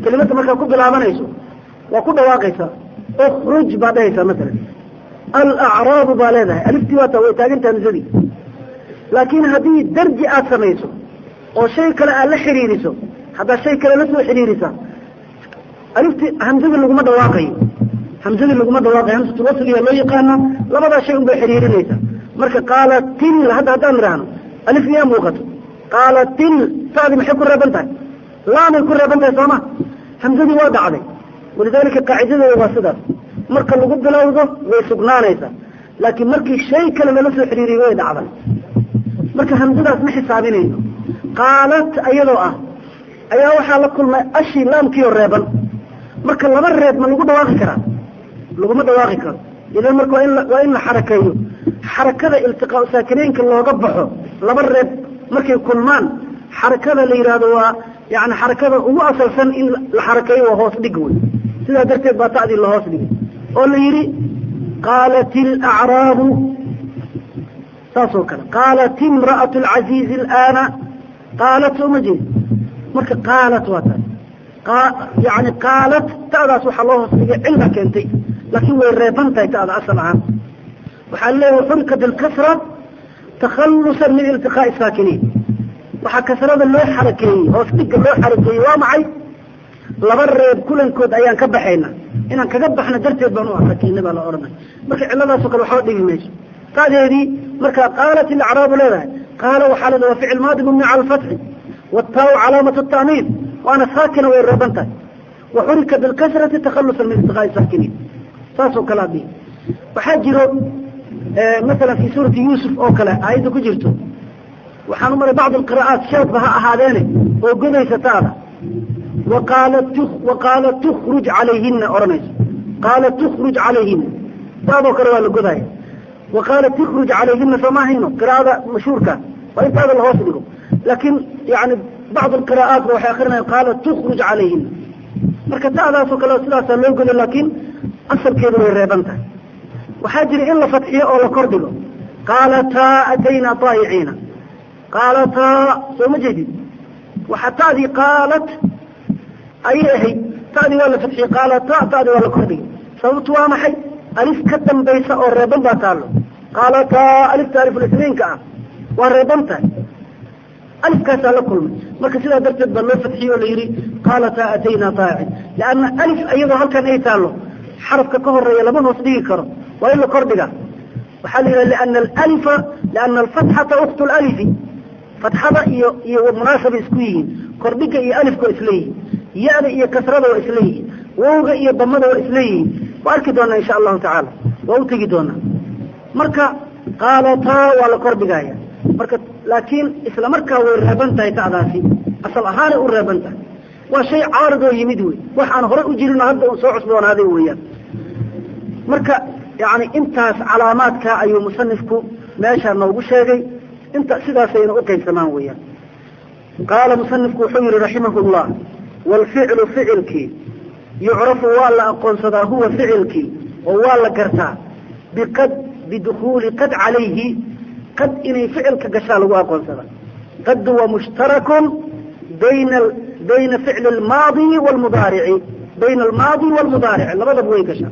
kelimada markaa ku bilaabanayso waa ku dhawaaqaysaa ukruj baad dhahaysaa masalan alacraabu baa leedahay aliftii waata way taagantaha hamsadii laakiin haddii darji aad samayso oo shay kale aad la xidhiiriso haddaad shay kale la soo xidhiirisa alifti hamsadii laguma dhawaaqayo hamsadii laguma dhawaaqayo hamsatul wasliya loo yaqaano labadaa shay un bay xidhiirinaysa marka qaalatil hadda haddaan idhaahno alif yaa muuqato qaalatil taadi maxay ku reeban tahay laamay ku reeban tahay sooma hamsadii waa dhacday walidaalika qaacidadeeda waa sidaas marka lagu bilowdo way sugnaanaysaa laakiin markii shay kale lala soo xidhiiriyo way dhacday marka hamsadaas ma xisaabinayno qaalat ayadoo ah ayaa waxaa la kulmay ashii laamkiioo reeban marka laba reeb ma lagu dhawaaqi karaa laguma dhawaaqi karo idan marka waa in waa in la xarakeeyo xarakada iltiqaa saakineynka looga baxo laba reeb markay kulmaan xarakada la yidhaahdo waa yani xarakada ugu asalsan in la xarakeeyo waa hoos dhig wey sidaa darteed baa ta'dii la hoos dhigay oo la yidhi qaalat ilacraabu saas oo kale qaalat imra'atu alcaziizi alaana qaalat uma jeed marka qaalat waa taas yani qaalat ta'daas waxaa loo hoos dhigay cilla keentay laakiin way reeban tahay ta'da asal ahaan waxaa leeyahay xurikat alkasra takhalusan min iltiqaa'i saakiniin waxaa kasrada loo xarakeeyey hoos dhigga loo xarakeeyey waa maxay laba reeb kulankood ayaan ka baxayna inaan kaga baxno darteed baan u xarakeynay baa la odhanay marka cilladaasoo kale waxba dhigi mayso ta'deedii marka qaalat ilacraabu leedahay qaala waxaa leedahay waa ficil maadi mubni cala alfatxi والتاء علامة التأنيث وأنا ساكنة ويربنتها وحرك بالكسرة تخلصا من التقاء الساكنين ساسو كلامي وحاجروا آه مثلا في سورة يوسف أو كلا آية كجرته وحنمر بعض القراءات شابها هذين وقضي ستارة وقالت تخ وقالت تخرج عليهن أرمز قالت تخرج عليهن هذا كروا القضايا وقالت تخرج عليهن فما هنا قراءة مشهورة وانت هذا الهوس لكم لكن يعني بعض القراءات روح آخرنا قالت تخرج عليهن marka ta'daasoo kale sidaasaa loo godo laakiin asalkeedu way reeban tahay waxaa jira in la fadxiyo oo la kordhigo qaalataa ataynaa taayiciina qaalataa soo ma jeedid waxaa ta'dii qaalat ayay ahayd ta'dii waa la fadxiyey qaalataa ta'dii waa la kordhigay sababtu waa maxay alif ka dambaysa oo reeban baa taallo qaalataa alifta alifulisniinka ah waa reeban tahay alifkaasaa la kulmay marka sidaa darteed baa loo fadxiyey oo la yidhi qaalataa ataynaa taayicin lianna alif iyadoo halkan ay taallo xarafka ka horeeya lama hoos dhigi karo waa in la kordhiga waxaa la yidhaha liana alalifa liana alfatxata uktu lalifi fatxada iyo iyo munaasaba isku yihiin kordhiga iyo alifka waa isleeyihiin ya-da iyo kasrada waa isleeyihiin wowga iyo damada waa isleeyihiin waa arki doonaa insha allahu tacaala waa u tegi doonaa marka qaalataa waa la kordhigaya marka laakiin isla markaa way reeban tahay ta'daasi asal ahaanay u reeban tahay waa shay caaridoo yimid wey wax aan horey u jirin hadda un soo cusboonaaday weeyaan marka yani intaas calaamaadka ayuu musanifku meeshaa noogu sheegay inta sidaasayna u qaybsamaan weeyaan qaala musanifku wuxuu yihi raximah llah waalficlu ficilkii yucrafu waa la aqoonsadaa huwa ficilkii oo waa la gartaa biqad bidukuuli qad calayhi qad inay ficilka gashaa lagu aqoonsada qad waa mushtarakun bayna bayna ficli almaadi wlmudaarici bayna almaadi waalmudaaric labadaba way gashaa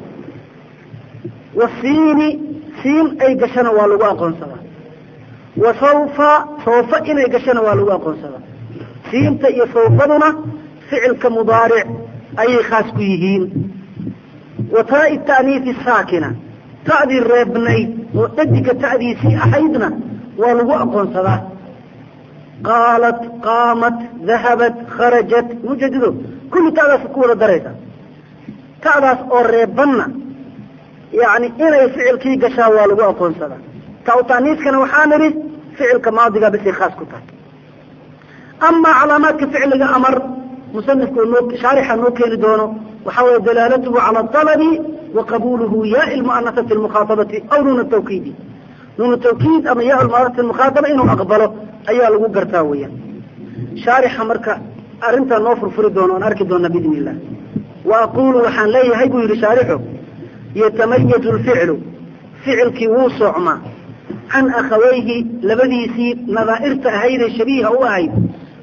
wasiini siin ay gashana waa lagu aqoonsadaa wa sawfa sawfa inay gashana waa lagu aqoonsadaa siinta iyo sawfaduna ficilka mudaaric ayay khaas ku yihiin wa taai ta'niisi saakina ta'dii reebnayd oo dhadiga ta'diisii ahaydna waa lagu aqoonsadaa qaalat qaamat dahabat kharajat mujadido kulli ta'daas ku wada daraysa ta'daas oo reebanna yani inay ficilkii gashaa waa lagu aqoonsadaa ta u ta'niiskana waxaa nidhi ficilka maadiga bisay khaas ku tahay amaa calaamaadka ficliga amar musanifku noo shaarixa noo keeni doono waxaa weye dalaalatuhu cala alabi wa qabuluhu yaai lmu'anasati lmukhaatabati aw nuuna tawkiidi nuuna tawkiid ama yaa lmu'anasati lmukhaataba inuu aqbalo ayaa lagu gartaa weeyaan shaarixa marka arrintaa noo furfuri doono oon arki doona biidni illah wa aqulu waxaan leeyahay buu yidhi shaarixu yatamayaju lficlu ficilkii wuu socmaa can akhawayhi labadiisii nadaa'irta ahaydee shabiiha u ahayd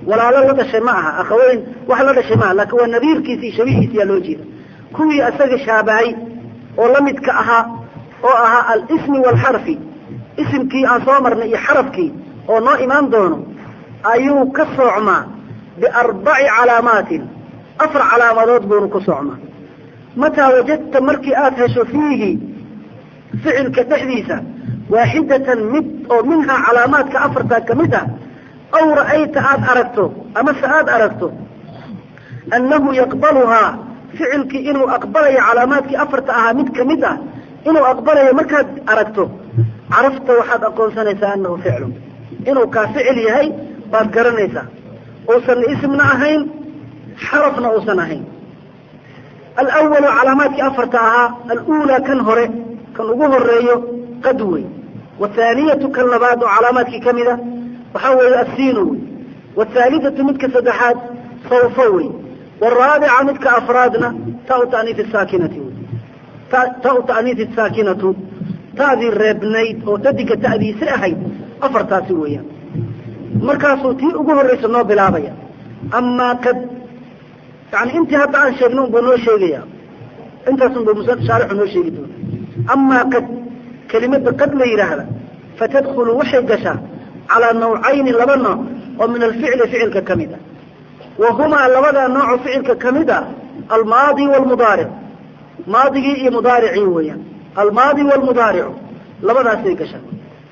walaalo la dhashay ma aha akhaweyn wax la dhashay maaha laakiin waa nadiirkiisi iyo shabihiisi yaa loo jeeda kuwii isaga shaabahay oo la midka ahaa oo ahaa alismi waalxarfi isimkii aan soo marnay iyo xarafkii oo noo imaan doono ayuu ka soocmaa biarbaci calaamaatin afar calaamadood buunu ku soocmaa mataa wajadta markii aada hesho fiihi ficilka dhexdiisa waaxidatan mid oo minhaa calaamaadka afartaa ka mid ah aw ra'ayta aada aragto amase aada aragto annahu yaqbaluhaa ficilkii inuu aqbalayo calaamaadkii afarta ahaa mid ka mid ah inuu aqbalayo markaad aragto carafta waxaad aqoonsanaysaa annahu ficlun inuu kaa ficil yahay baad garanaysaa uusan ismna ahayn xarafna uusan ahayn alawalu calaamaadkii afarta ahaa aluulaa kan hore kan ugu horeeyo qad wey wathaaniyatu kan labaad oo calaamaadkii ka mid a waxaa weeye asiino wey wathaalithatu midka saddexaad sawfo wey waraabica midka afraadna taa ta'niif saakinati wey ta ta'niif saakinatu ta'dii reebnayd oo dadiga ta'diisi ahayd afartaasi weeyaan markaasuu tii ugu horraysa noo bilaabaya amaa kad yani intii hadda aan sheegna unbuu noo sheegaya intaasunbuu shaarixu noo sheegi doona amaa kad kelimada qad la yidhaahda fatadkhulu waxay gashaa calaa nawcayni laba nooc oo min alficli ficilka ka mid a wa humaa labadaa nooco ficilka ka mid a almaadi waalmudaaric maadigii iyo mudaaricii weeyaan almaadi waalmudaaricu labadaasay gashaa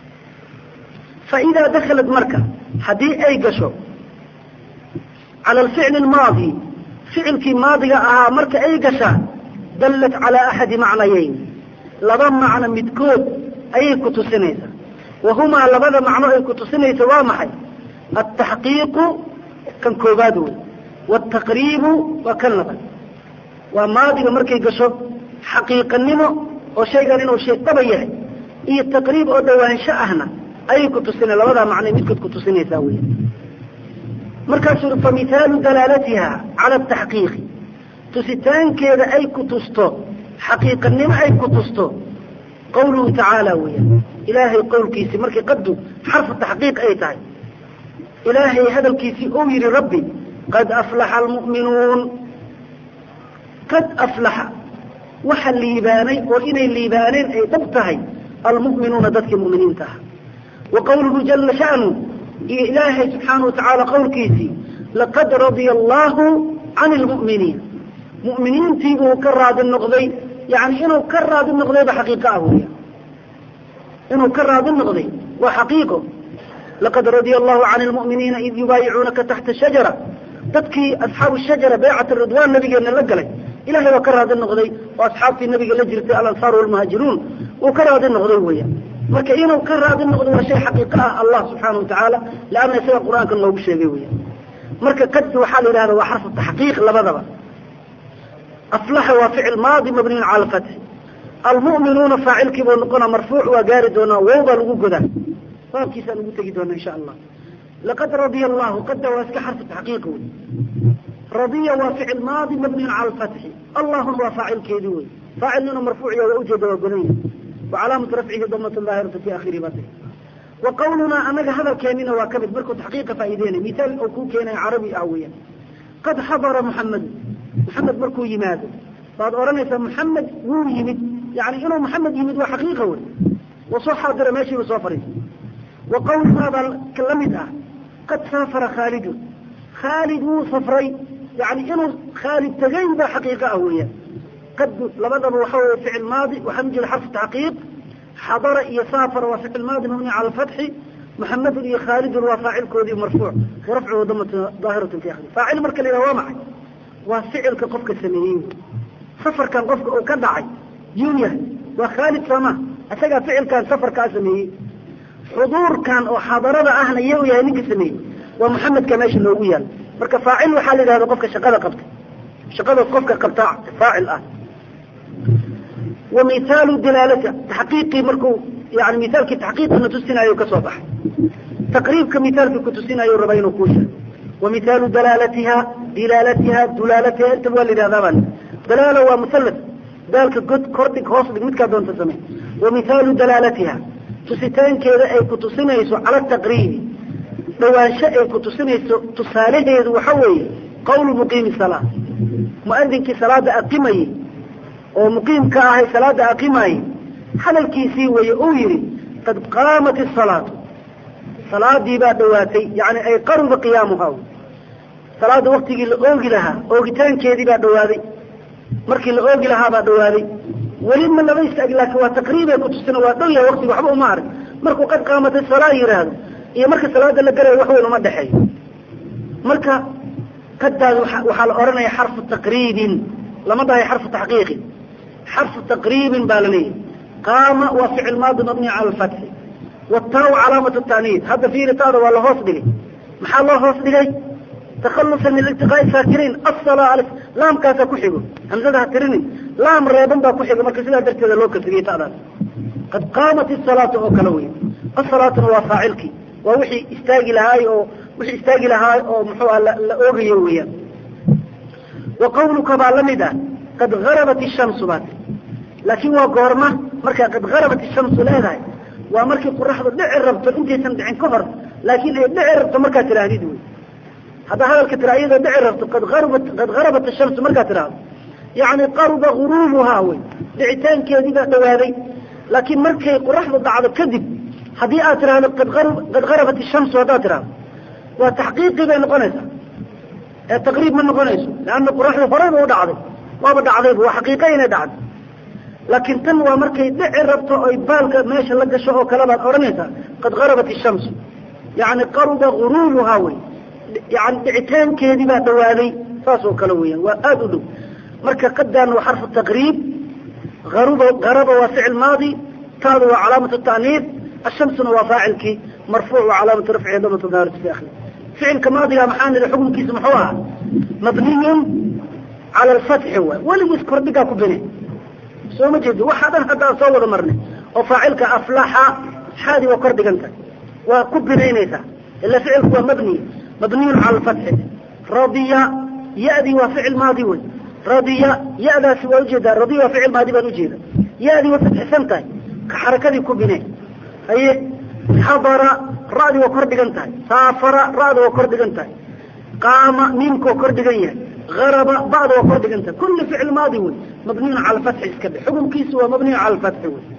fa idaa dakhalat marka haddii ay gasho cala alficli almaadi ficilkii maadiga ahaa marka ay gashaa dallat calaa axadi macnayeyn laba macno midkood ayay ku tusinaysaa wa humaa labada macno ay ku tusinaysa waa maxay altaxqiiqu kan koobaad wey waaltaqriibu waa kan labaad waa maadiga markay gasho xaqiiqanimo oo shaygan inuu shay dhaba yahay iyo taqriib oo dhawaansho ahna ayay ku tusina labadaa macnay midkood ku tusinaysaa wey markaasuu ui famithaalu dalaalatiha cala ataxqiiqi tusitaankeeda ay ku tusto xaqiiqanimo ay ku tusto qawluhu tacaala weeyaan ilaahay qowlkiisii markii qaddu xarfu taxqiiq ay tahay ilaahay hadalkiisii uu yidhi rabbi qad aflaxa almu'minuun qad aflaxa waxa liibaanay oo inay liibaaneen ay dhab tahay almu'minuuna dadkii mu'miniinta ah wa qawluhu jala sha'nu iyo ilaahay subxaana wa tacaala qowlkiisii laqad radia allahu can lmu'miniin mu'miniintii buu ka raadi noqday yani inuu ka raadi noqdayba xaqiiqo ah weya inuu ka raadi noqday waa xaqiiqo laqad radia allahu can lmu'miniina id yubaayicuunaka taxta shajara dadkii asxaabu shajara baycat ridwaan nabigeena la galay ilahay waa ka raadi noqday oo asxaabtii nabiga la jirtay alansaar walmuhaajiruun uu ka raadi noqday weya marka inuu ka raadi noqdo waa shay xaqiiqo ah allah subxaana watacaala leanna isaga qur-aanka noogu sheegay weya marka kadbi waxaa la yidhahda waa xarfu taxqiiq labadaba aflaxa waa ficil maadi mabniyun cala alfatxi almu'minuuna faacilkii buu noqona marfuuc waa gaari doonaa wow baa lagu godaa baabkiisaan ugu tegi doona insha allah laqad radiya allahu qadda waa iska xarfu taxqiiq wey radiya waa ficil maadi mabniyun cala alfatxi allahuna waa faacilkeedii wey faacilnina marfuuciya waa ujeeda waa godanya wa calaamatu rafcihi damatun daahiratu fi akhiri bati wa qawlunaa anaga hadalkeenina waa kamid markuu taxqiiqa faa'ideynay mithaal oo kuu keenay carabi ah weeyaan qad xadara muxamedu maxamed markuu yimaado baad odhanaysaa maxamed wuu yimid yani inuu maxamed yimid waa xaqiiqa wey wa soo xaadira meeshiiba soo fariisay wa qawlunaa baa la mid ah qad saafara khaalidun khaalid wuu safray yani inuu khaalid tegay baa xaqiiqa ah weeyaan qad labadaba waxa weye ficil maadi waxaa mu jira xarfu taxqiiq xadara iyo saafara waa ficil maadi mabni cala alfatxi maxamedun iyo khaalidun waa faacilkoodii marfuuc warafcuhu damatu daahiratun fi akhri faacil marka la yidhaha waa maxay waa ficilka qofka sameeyey safarkan qofka uu ka dhacay yuu yahay waa khaalid sooma isagaa ficilkan safarkaa sameeyey xuduurkan oo xadarada ahna iyo u yahay ninka sameeyey waa maxamedka meesha loogu yaal marka faacil waxaa la yidhahda qofka shaqada qabta shaqada qofka qabta faacil ah wa mithaalu dalaalati taxqiiqii markuu yani mithaalkii taxqiiqina tusinaayo kasoo baxay taqriibka mithaalkii kutusinayo raba inuu kuu sheego wa mithaalu dalaalatiha dilaalatiha dulaalatiha intaba waa la yidhahdaa baa dalaala waa musallas daalka god kordhig hoos dhig midkaa doonta samey wa mithaalu dalaalatiha tusitaankeeda ay ku tusinayso cala taqriibi dhawaansho ay ku tusinayso tusaalaheedu waxa weeye qawlu muqiimi salaa muadinkii salaada aqimayey oo muqiimka ahay salaada aqimayey hadalkiisii weeye uu yihi qad qaamat isalaatu salaadii baa dhawaatay yani ay qaruba qiyaamuha salaada waktigii la oogi lahaa oogitaankeedii baa dhawaaday markii la oogi lahaa baa dhawaaday weli ma laba istaag laakiin waa taqriibay kutusina waa dhow yahay waktiga waxba uma arag markuu qad qaamatay salaa yidhaahdo iyo marka salaada la galayo wax weyn uma dhexeeyo marka qadaas waxaa la odhanaya xarfu taqriibin lama dhahay xarfu taxqiiqin xarfu taqriibin baa la leeyahy qaama waa ficil maadi mabniy cala alfatxi wataau calaamat taaniid hadda fiiri taada waa la hoos dhigay maxaa loo hoos dhigay takhalusan min iltiqaa'i saakiriin asala laamkaasaa ku xigo hamsada ha tirinin laam reeban baa ku xigo marka sidaa darteeda loo kasriyey ta'daas qad qaamat isalaatu oo kale wey asalaatuna waa faacilkii waa wixii istaagi lahaay oo wixii istaagi lahaay oo muxuu ah la oogayo weeyaan wa qawluka baa la mid ah qad garabat ishamsu baat laakiin waa goorma markaa qad garabat ishamsu leedahay waa markii qoraxdu dhici rabto intaysan dhicin ka hor laakiin ay dhici rabto markaad tidhaahdid wey haddaa hadalka tira iyadoo dhici rabto qad arabat qad garabat ashamsu markaad tidhaahdo yani qaruba guruubuhaa wey dhicitaankeedii baa dhawaaday laakiin markay qoraxdu dhacdo kadib haddii aad tidhaahdo qad qad garabat ishamsu haddaad tidhahdo waa taxqiiqii bay noqonaysaa ee taqriib ma noqonayso leanna qoraxdu horeyba u dhacday waaba dhacdayba waa xaqiiqa inay dhacday laakiin tan waa markay dhici rabto oy baalka meesha la gasho oo kale baad odhanaysaa qad garabat ishamsu yani qaruba guruubuhaa wey yani dhicitaankeedii baa dhawaaday saas oo kale weeyaan waa aada u dhow marka qadaan waa xarfu taqriib aruba garaba waa ficil maadi taadu waa calaamat ta'niid ashamsuna waa faacilkii marfuuc waa calaamatu rafci damatu daarati fi akhiri ficilka maadiga maxaa nidhi xukunkiisa muxuu ahaa mabniyun cala alfatxi waay weligiis kordhigaa ku bine soo ma jeedo waxaa dhan hadda aan soo wada marnay oo faacilka aflaxa xaadi waa kor dhiganta waa ku binaynaysaa ila ficilku waa mabni mabniyun cala alfatxi radiya ya-dii waa ficil maadi wey radiya ya-daasi waa ujeedaa radiya waa ficil maadi baan ujeeda ya-dii way fatxisan tahay ka xarakadii ku bine haye xadara ra'dii waa kor dhigan tahay saafara ra'da waa kor dhigan tahay qaama miimka waa kor dhigan yahay garaba ba'da waa kor dhigan tahay kulli ficil maadi wey mabniyun cala alfatxi iska dhe xukunkiisu waa mabniyun cala alfatxi wey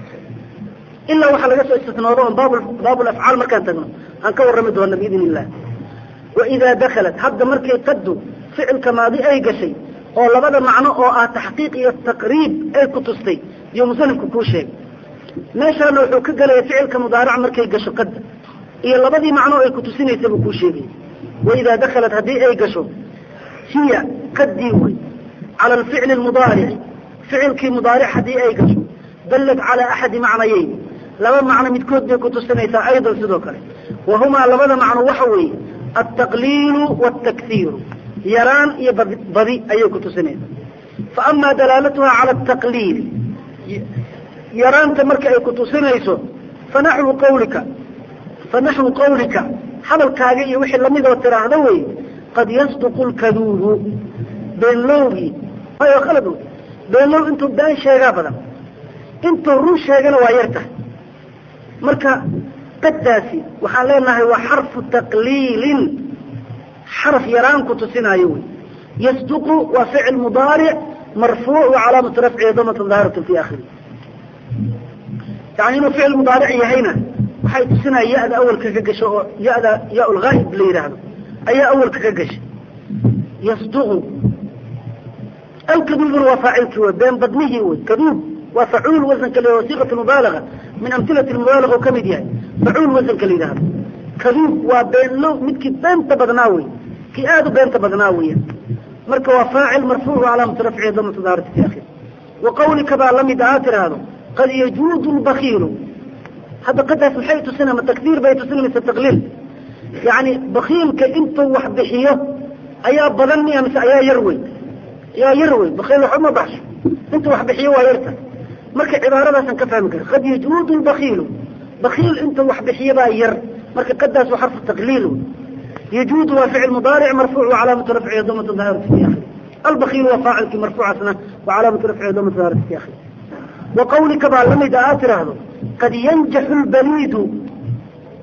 ilaa waxaa laga soo istisnoodo on baab baabul afcaal markaan tagno aan ka warrami doona biidn illah waidaa dakalat hadda markay qaddu ficilka maadi ay gashay oo labada macno oo ah taxqiiq iyo taqriib ay ku tustay iyo musanifku kuu sheegay meeshaana wuxuu ka gelaya ficilka mudaarac markay gasho qadda iyo labadii macno ay ku tusinaysa buu kuu sheegay waidaa dakalat haddii ay gasho hiya qaddii wey cala alficli lmudaarici ficilkii mudaaric haddii ay gasho dallat calaa axadi macnayeyn laba macno midkood bay ku tusinaysaa aydan sidoo kale wahumaa labada macno waxa weeye altaqliilu waaltakhiiru yaraan iyo badi ayay ku tusinaysaa fa amaa dalaalatuha cala altaqliili yaraanta marka ay ku tusinayso fanaxwu qawlika fanaxwu qawlika hadalkaaga iyo wixii lamid oo tiraahda wey qad yasduqu lkaduubu beenlowgii ayo khalad wey beenlow intuu been sheegaa badan intuu run sheegana waa yar tahay marka qaddaasi waxaan leenahay waa xarfu taqliilin xaraf yaraan ku tusinaayo wey yasduqu waa ficil mudaaric marfuuc wa calaamatu rafcihi damatan daahiratan fi akhiri yani inuu ficil mudaaric yahayna waxay tusinaya ya-da awalka ka gasho oo ya-da ya lgaa'ib la yidhaahdo ayaa awalka ka gashay yasduqu alkaduubuna waa faacilkii wey been badnihii wey kaduub waa facuul wasanka la siiqat mubaalaga min amhilati mubaalaga oo kamid yahay facuul wasanka la yidhahdo kaduub waa beenlow midkii beenta badnaa wey kii aada u beenta badnaa weya marka waa faacil marfuuc calaamatu rafcihi damatu daarati fi akhir wa qawlika baa lamid ahaa tiraahdo qad yajuudu lbakiilu hadda qadaas maxay tusina ma takdiir bay tusina mise taqliil yani bakiilka intuu wax bixiyo ayaa badan miya mise ayaa yar wey ayaa yar wey bakiil waxba ma baxsho intuu wax bixiyo waa yarta marka cibaaradaasaan ka fahmi kara qad yajuudu lbakiilu bakiil intuu wax bixiyo baa yar marka qadaas waa xarfu taqliil wey yajuudu waa ficil mudaaric marfuuc wa calaamatu rafcihi damatu daahirati fi akhir albakiilu waa faacilkii marfuucaasna wa calaamatu rafcihi damatu daahirati fi akhir wa qawlika baa lamid a aad tiraahdo qad yanjaxu lbaliidu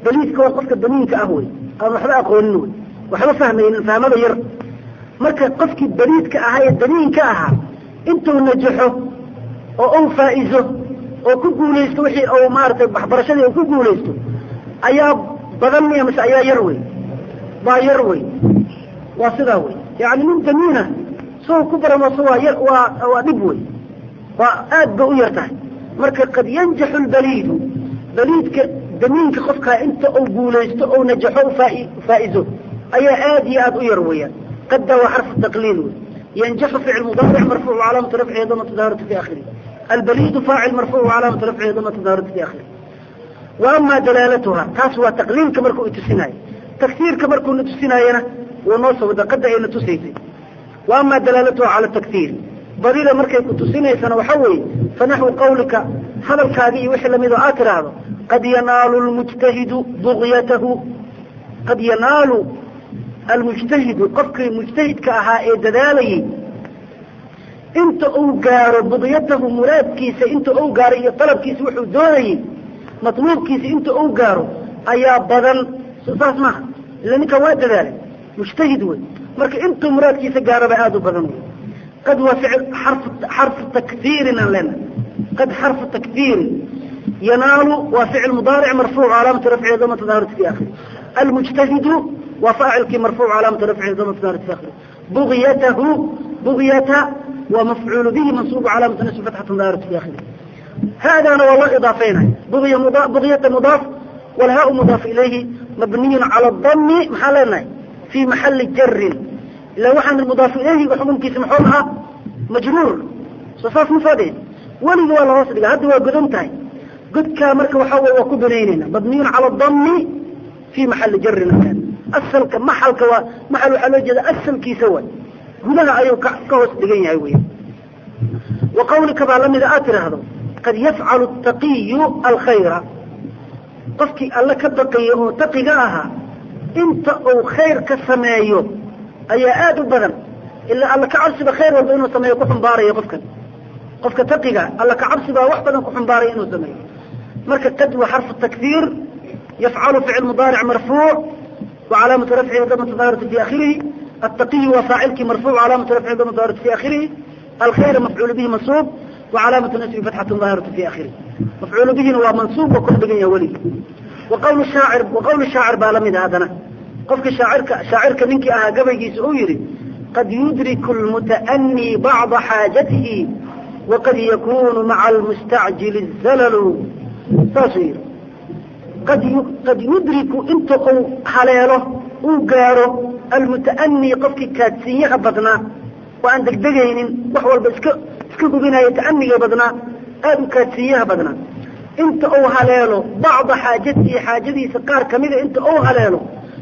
baliidka waa qofka damiinka ah wey aan waxba aqoonin wey waxba fahmaynin fahmada yar marka qofkii baliidka ahaa ee damiinka ahaa intuu najaxo oo uu faa'izo oo ku guulaysto wixii uu maaragtay waxbarashadii uu ku guulaysto ayaa badan miya mise ayaa yar wey baa yar wey waa sidaa wey yani nin damiina soo ku baramoso waa yar waa waa dhib wey waa aad ba u yar tahay marka qad yanjaxu lbaliidu baliidka damiinka qofkaa inta uu guulaysto ou najaxo faa'izo ayaa aad iyo aad u yar weeyaan qadda waa xarfu taqliil wey yanjaxu ficil mudaaric marfuuc calaamatu rafcihi damatu daharati fi akhirih albaliidu faacil marfuuc calaamatu rafcihi damatu daharati fi akhirih wa ama dalaalatuha taas waa taqliilka markuu itusinayo tagsiirka markuu na tusinaayana wuu noo soo wada qadda ayna tusaysay wa ama dalaalatuha cala taktiiri badida markay ku tusinaysana waxa weeye fanaxwu qawlika hadalkaagi iyo wixii lamid oo aad tidhaahdo qad yanaalu lmujtahidu bugyatahu qad yanaalu almujtahidu qofkii mujtahidka ahaa ee dadaalayay inta uu gaaro bugyatahu muraadkiisa inta uu gaaro iyo dalabkiisa wuxuu doonayey matluubkiisa inta uu gaaro ayaa badan saas maaha ila ninkan waa dadaalay mujtahid wey marka intuu muraadkiisa gaaraba aada u badan wey qad waa ficil xarfu xarfu takfiirin aan leenahay qad xarfu takfiirin yanaalu waa ficil mudaaric marfuuc calaamatu rafcihi damata daharati fi akhiri almujtahidu waa faacilkii marfuuc calaamatu rafcihi damata daharati fi akhiri bugyatahu bugyata waa mafcuul bihi mansuubu calaamatu nasbi fatxatu daharati fi akhiri haadana waa loo idaafeynaya bugya muda bugyata mudaaf walhaa mudaaf ilayhi mabniyun cala dami maxaa leenahay fi maxali jarin ila waxaan mudaaf ilayhiga xukunkiisa muxuu ahaa majruur soo saas ma soo dhihin weligi waa lahoos dhiga hadda waa godan tahay godkaa marka waxaa wey waa ku banaynayna mabniyun cala dami fi maxali jarin asalka maxalka waa maxal waxaa loo jeeda asalkiisa waay gudaha ayuu ka ka hoos dhigan yahay wey wa qawlika baa lamida aad tidhaahdo qad yafcalu taqiyu alkhayra qofkii alle ka baqiya oo taqiga ahaa inta uu khayr ka sameeyo ayaa aada u badan ilaa alla ka cabsiba khayr walba inuu sameeyo ku xumbaarayo qofkan qofka taqiga alla ka cabsibaa wax badan ku xumbaaraya inuu sameeyo marka qad waa xarfu takfiir yafcalu ficil mudaaric marfuuc wa calaamatu rafcihi damatu daahirati fi akhirihi attaqiyu waa faacilkii marfuuc calaamatu rafcihi damatu daahirati fi akhirihi alkhayra mafcuul bihi mansuub wa calaamatu nasbi fatxatu daahirati fi akhirihi mafcuul bihina waa mansuub waa kor dhigan yaha weligi wa qawl shaacir wa qawl shaacir baa lamid ah haddana qofka shaacirka shaacirka ninkii ahaa gabaygiisa uu yihi qad yudriku lmuta'anii bacda xaajatihi waqad yakunu maca almustacjili zalalu saasuu yihi qad qad yudriku inta uu haleelo uu gaaro almuta'anii qofkii kaadsiinyaha badnaa oo aan degdegaynin wax walba iska iska hubinaya ta'aniga badnaa aada u kaadsiinyaha badnaa inta uu haleelo bacda xaajatihi xaajadiisa qaar kamida inta uu haleelo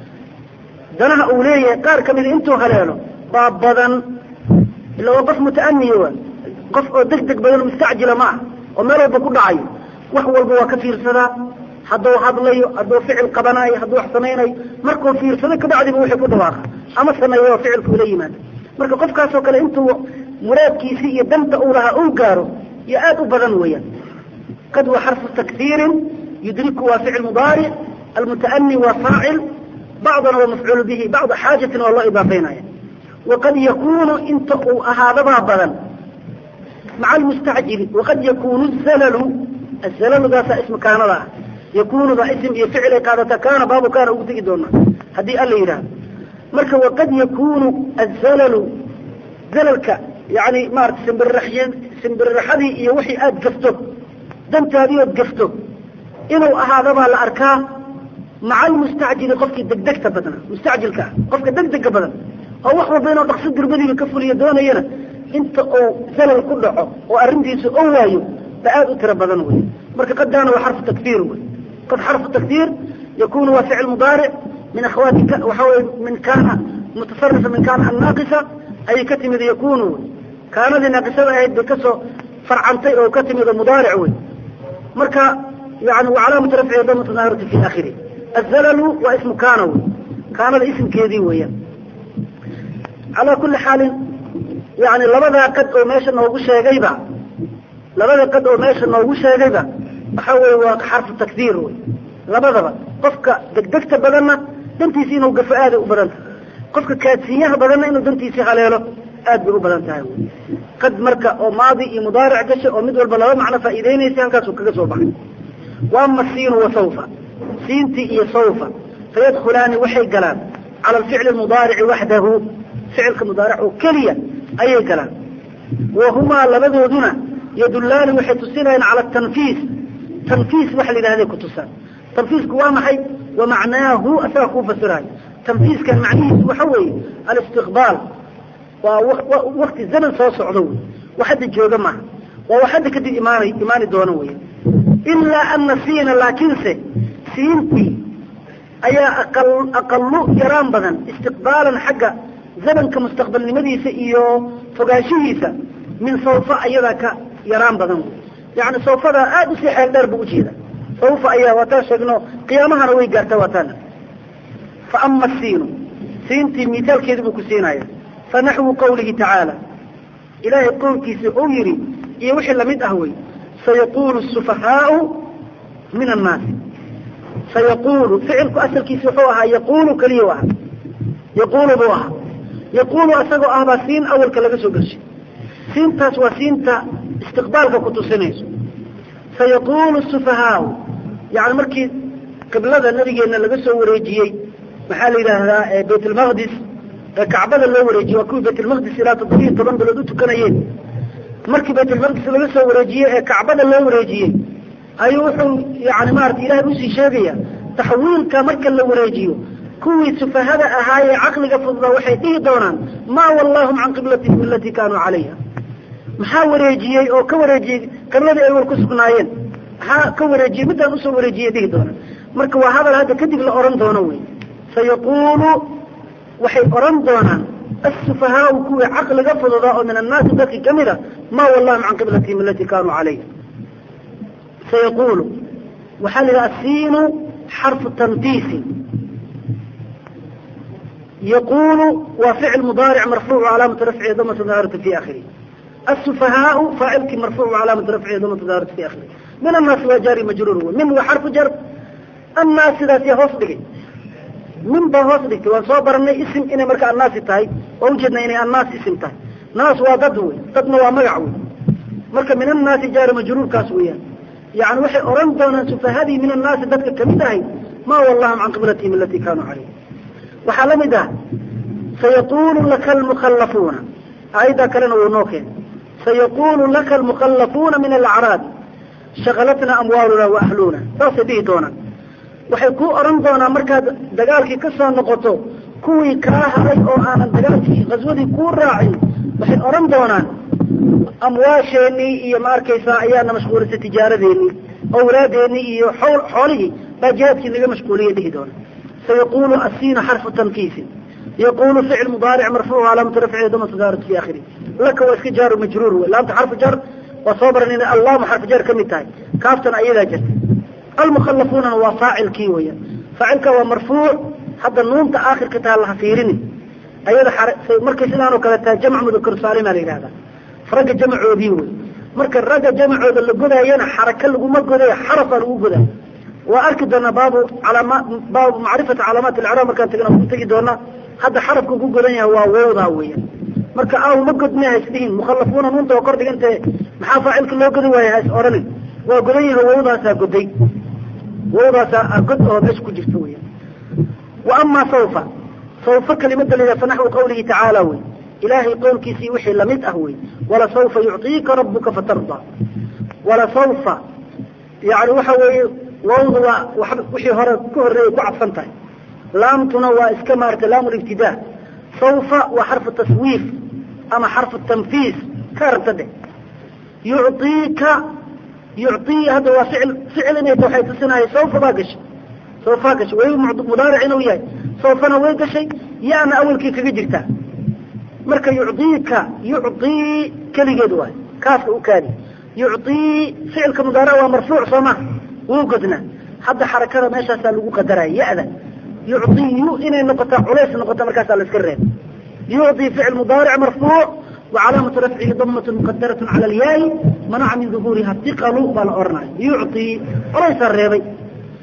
danaha uu leeyahay qaar kamida intuu haleelo baa badan ila waa qof muta'aniya wa qof oo deg deg badan mustacjila ma ah oo meel walba ku dhacayo wax walba waa ka fiirsadaa hadduu hadlayo hadduu ficil qabanaayo hadduu wax samaynayo markuu fiirsado kabacdiba wixii ku dhawaaqa ama sameeyo ficilka ula yimaado marka qofkaasoo kale intuu muraadkiisi iyo danta uu lahaa uu gaaro iyo aad u badan weeyaan qad waa xarfu takfiirin yudriku waa ficil mudaaric almuta'ani waa faacil bacdana waa mafcuul bihi bacda xaajatina waa loo idaafeynaya waqad yakunu inta uu ahaadabaa badan maca almustacjili waqad yakunu zalalu azalaludaasa ismu kaanada ah yakunuda ism iyo ficil ay qaadata kaana baabu kaana ugu tegi doonaa haddii alla yidhaahdo marka waqad yakunu azalalu zalalka yani maarata simbirraxy simbirraxadii iyo wixii aada gafto dantaadii ood gafto inuu ahaadabaa la arkaa maca almustacjili qofkii degdegta badna mustacjilka ah qofka degdega badan oo wax walba inuu dhaqso durbadiiba ka fuliyo doonayana inta uu zalal ku dhaco oo arrintiisa oo waayo ba aada u tiro badan wey marka qadaana waa xarfu takfiir wey qad xarfu takfiir yakunu waa ficil mudaaric min akhwaati waxa weye min kaana mutasarifa min kaana annaaqisa ayay ka timid yakunu wey kaanadii naaqisada ahayd bay kasoo farcantay oo ka timid mudaaric wey marka yani wa calaamatu rafcihi damatu daahirati fi akhiri azalalu waa ismu kaana wey kaanada ismkeedii weeyaan calaa kuli xaalin yani labadaa qad oo meesha noogu sheegayba labada qad oo meesha noogu sheegayba waxa weye waa xarfu takdiir wey labadaba qofka degdegta badanna dantiisi inuu gafo aaday u badan tahay qofka kaadsiinyaha badanna inuu dantiisii haleelo aad bay u badan tahay qad marka oo maadi iyo mudaaric gashay oo mid walba laba macno faa'iideynaysa halkaasuu kaga soo baxay wa ama siinu wa sawfa siintii iyo sawfa fayadkhulaani waxay galaan cala alficli almudaarici waxdahu ficilka mudaaric oo keliya ayay galaan wa humaa labadooduna yadullaani waxay tusinayaan cala tanfiis tanfiis waxa la yidhahday ku tusaan tanfiisku waa maxay wa macnaahu asaga kuu fasirayo tanfiiskan macnihiisu waxa weeye alistiqbaal waa wakti zaman soo socdo wey wax hadda jooga maaha waa wax hadda kadib imaana imaani doono wey ilaa ana siina laakiinse siintii ayaa aqal aqalu yaraan badan istiqbaalan xagga zamanka mustaqbalnimadiisa iyo fogaanshihiisa min sawfa ayadaa ka yaraan badan wey yani sawfada aada usii xeel dheer bu ujeeda sawfa ayaa waataan sheegno qiyaamahana way gaarta waataan fa ama siinu siintii mithaalkeedi buu ku siinaya fanaxwu qawlihi tacaala ilaahay qowlkiisa uu yidhi iyo wixii lamid ah wey sayaqulu sufahaau min annaasi sayaqulu ficilku asalkiisa wuxuu ahaa yaqulu keliya ahaa yaqulu buu ahaa yaqulu asagoo ah baa siin awalka laga soo geshay siintaas waa siinta istiqbaalka ku tusinayso sayaqulu sufahaau yani markii qiblada nabigeena laga soo wareejiyey maxaa la yidhaahdaa bayt lmaqdis ee kacbada loo wareejiyey waa kuwii baytlmaqdis ilaa toddobiyo toban bilood u tukanayeen markii baytlmaqdis laga soo wareejiyey ee kacbada loo wareejiyey ayuu wuxuu yani maarata ilahay usii sheegaya taxwiilka marka la wareejiyo kuwii sufahada ahaayee caqliga fududaa waxay dhihi doonaan maa wallahum can qiblatihim alatii kaanuu calayha maxaa wareejiyey oo ka wareejiyey qibladii ay war ku sugnaayeen maxaa ka wareejiyey midaan usoo wareejiyey dhihi doonaan marka waa hadal hadda kadib la oran doono wey sayaqulu waxay oran doonaan asufahaau kuwii caqliga fududaa oo min annaasi dadki kamid a maa wallahum can qiblatihim alatii kaanuu calayha sayaqulu waxaa la yidhaha asiinu xarfu tanfiisi yaqulu waa ficil mudaaric marfuuc calaamatu rafcihi damatu daahirati fi akhirih asufahaau faacilkii marfuuc calaamatu rafcihi damatu daahirati fi akhirih min annaasi waa jaari majruur wey min waa xarfu jar annaas sidaas yaa hoos dhigay min baa hoos dhigtay waan soo baranay isim inay marka annaasi tahay waa ujeednaa inay annaas isim tahay naas waa dad wey dadna waa magac wey marka min annaasi jaari majruurkaas weeyaan yani waxay oran doonaan sufahadii min annaasi dadka kamid ahay maa wallahum can qiblatihim alatii kaanuu calayh waxaa la mid ah sayaqulu laka almukhallafuuna aayaddaa kalena wuu noo keenay sayaqulu laka almukhallafuuna min alacraabi shakalatna amwaaluna wa ahluna saasay dhihi doonaan waxay ku oran doonaan markaad dagaalkii ka soo noqoto kuwii kaa haray oo aanan dagaalkii qaswadii kuu raacin waxay oran doonaan amwaasheenii iyo ma arkaysaa ayaana mashquulisay tijaaradeenii awlaadeenii iyo xool xoolihii baa jihaadkii naga mashquuliyay dhihi doona sayaqulu asiina xarfu tankiisi yaqulu ficil mudaaric marfuuc calaamatu rafcihi damatu daarat fi akhiri laka waa iska jaaru majruur wey laamta xarfu jar waa soo baran inay allaamu xarfu jar kamid tahay kaaftana ayadaa jirta almukhallafuunana waa faacilkii weya faacilka waa marfuuc hadda nuunta aakhirka taha laha fiirini ayada markay sidaan oo kale tahay jamc mudakar saalima la yidhahdaa ragga jamcoodii wey marka ragga jamcooda la godaayana xaraka laguma godayo xarafaa lagu godayo waa arki doonaa baabu calama baabu macrifati calaamaat alcraab markaan tagna ku tegi doonaa hadda xarafka ku godan yahay waa wowdaa weya marka aaw ma godme ha isdhihin mukhallafuuna nuunta waa kor dhigantee maxaa faacilka loo godi waaya ha is oranin waa godan yahay wowdaasaa goday wowdaasaa god oo meesha ku jirta weya wa amaa sawfa sawfa kelimada la yidhaha fa naxwu qawlihi tacaala wey ilaahay qowlkiisii wixii lamid ah wey walasawfa yucطiika rabuka fatarda walasawfa yani waxa weeye wawda waa wixii hore ka horreeyay ku cadfan tahay laamtuna waa iska maarata laam libtidaa sawfa waa xarfu taswiif ama xarfu tanfiis ka rabta dheh yucطiika yucطii hadda waa ficil ficil inay ta waxay tusinahay sawfa baa gashay sawfaa gashay way mudaaric inuu yahay sawfana way gashay yaana awalkii kaga jirtaa marka yucdiika yucdii keligeed waay kaaska u kaadi yucdii ficilka mudaaric waa marfuuc soo ma wuu godnaa hadda xarakada meeshaasaa lagu qadaraya ya-da yucdiyu inay noqotaa culays noqota markaasaa la iska reeb yucdii ficil mudaaric marfuuc wa calaamatu rafcihi damatu muqadarat cala alyaai manaca min duhuuriha tiqalu baa la oranaya yucdii culaysaa reebay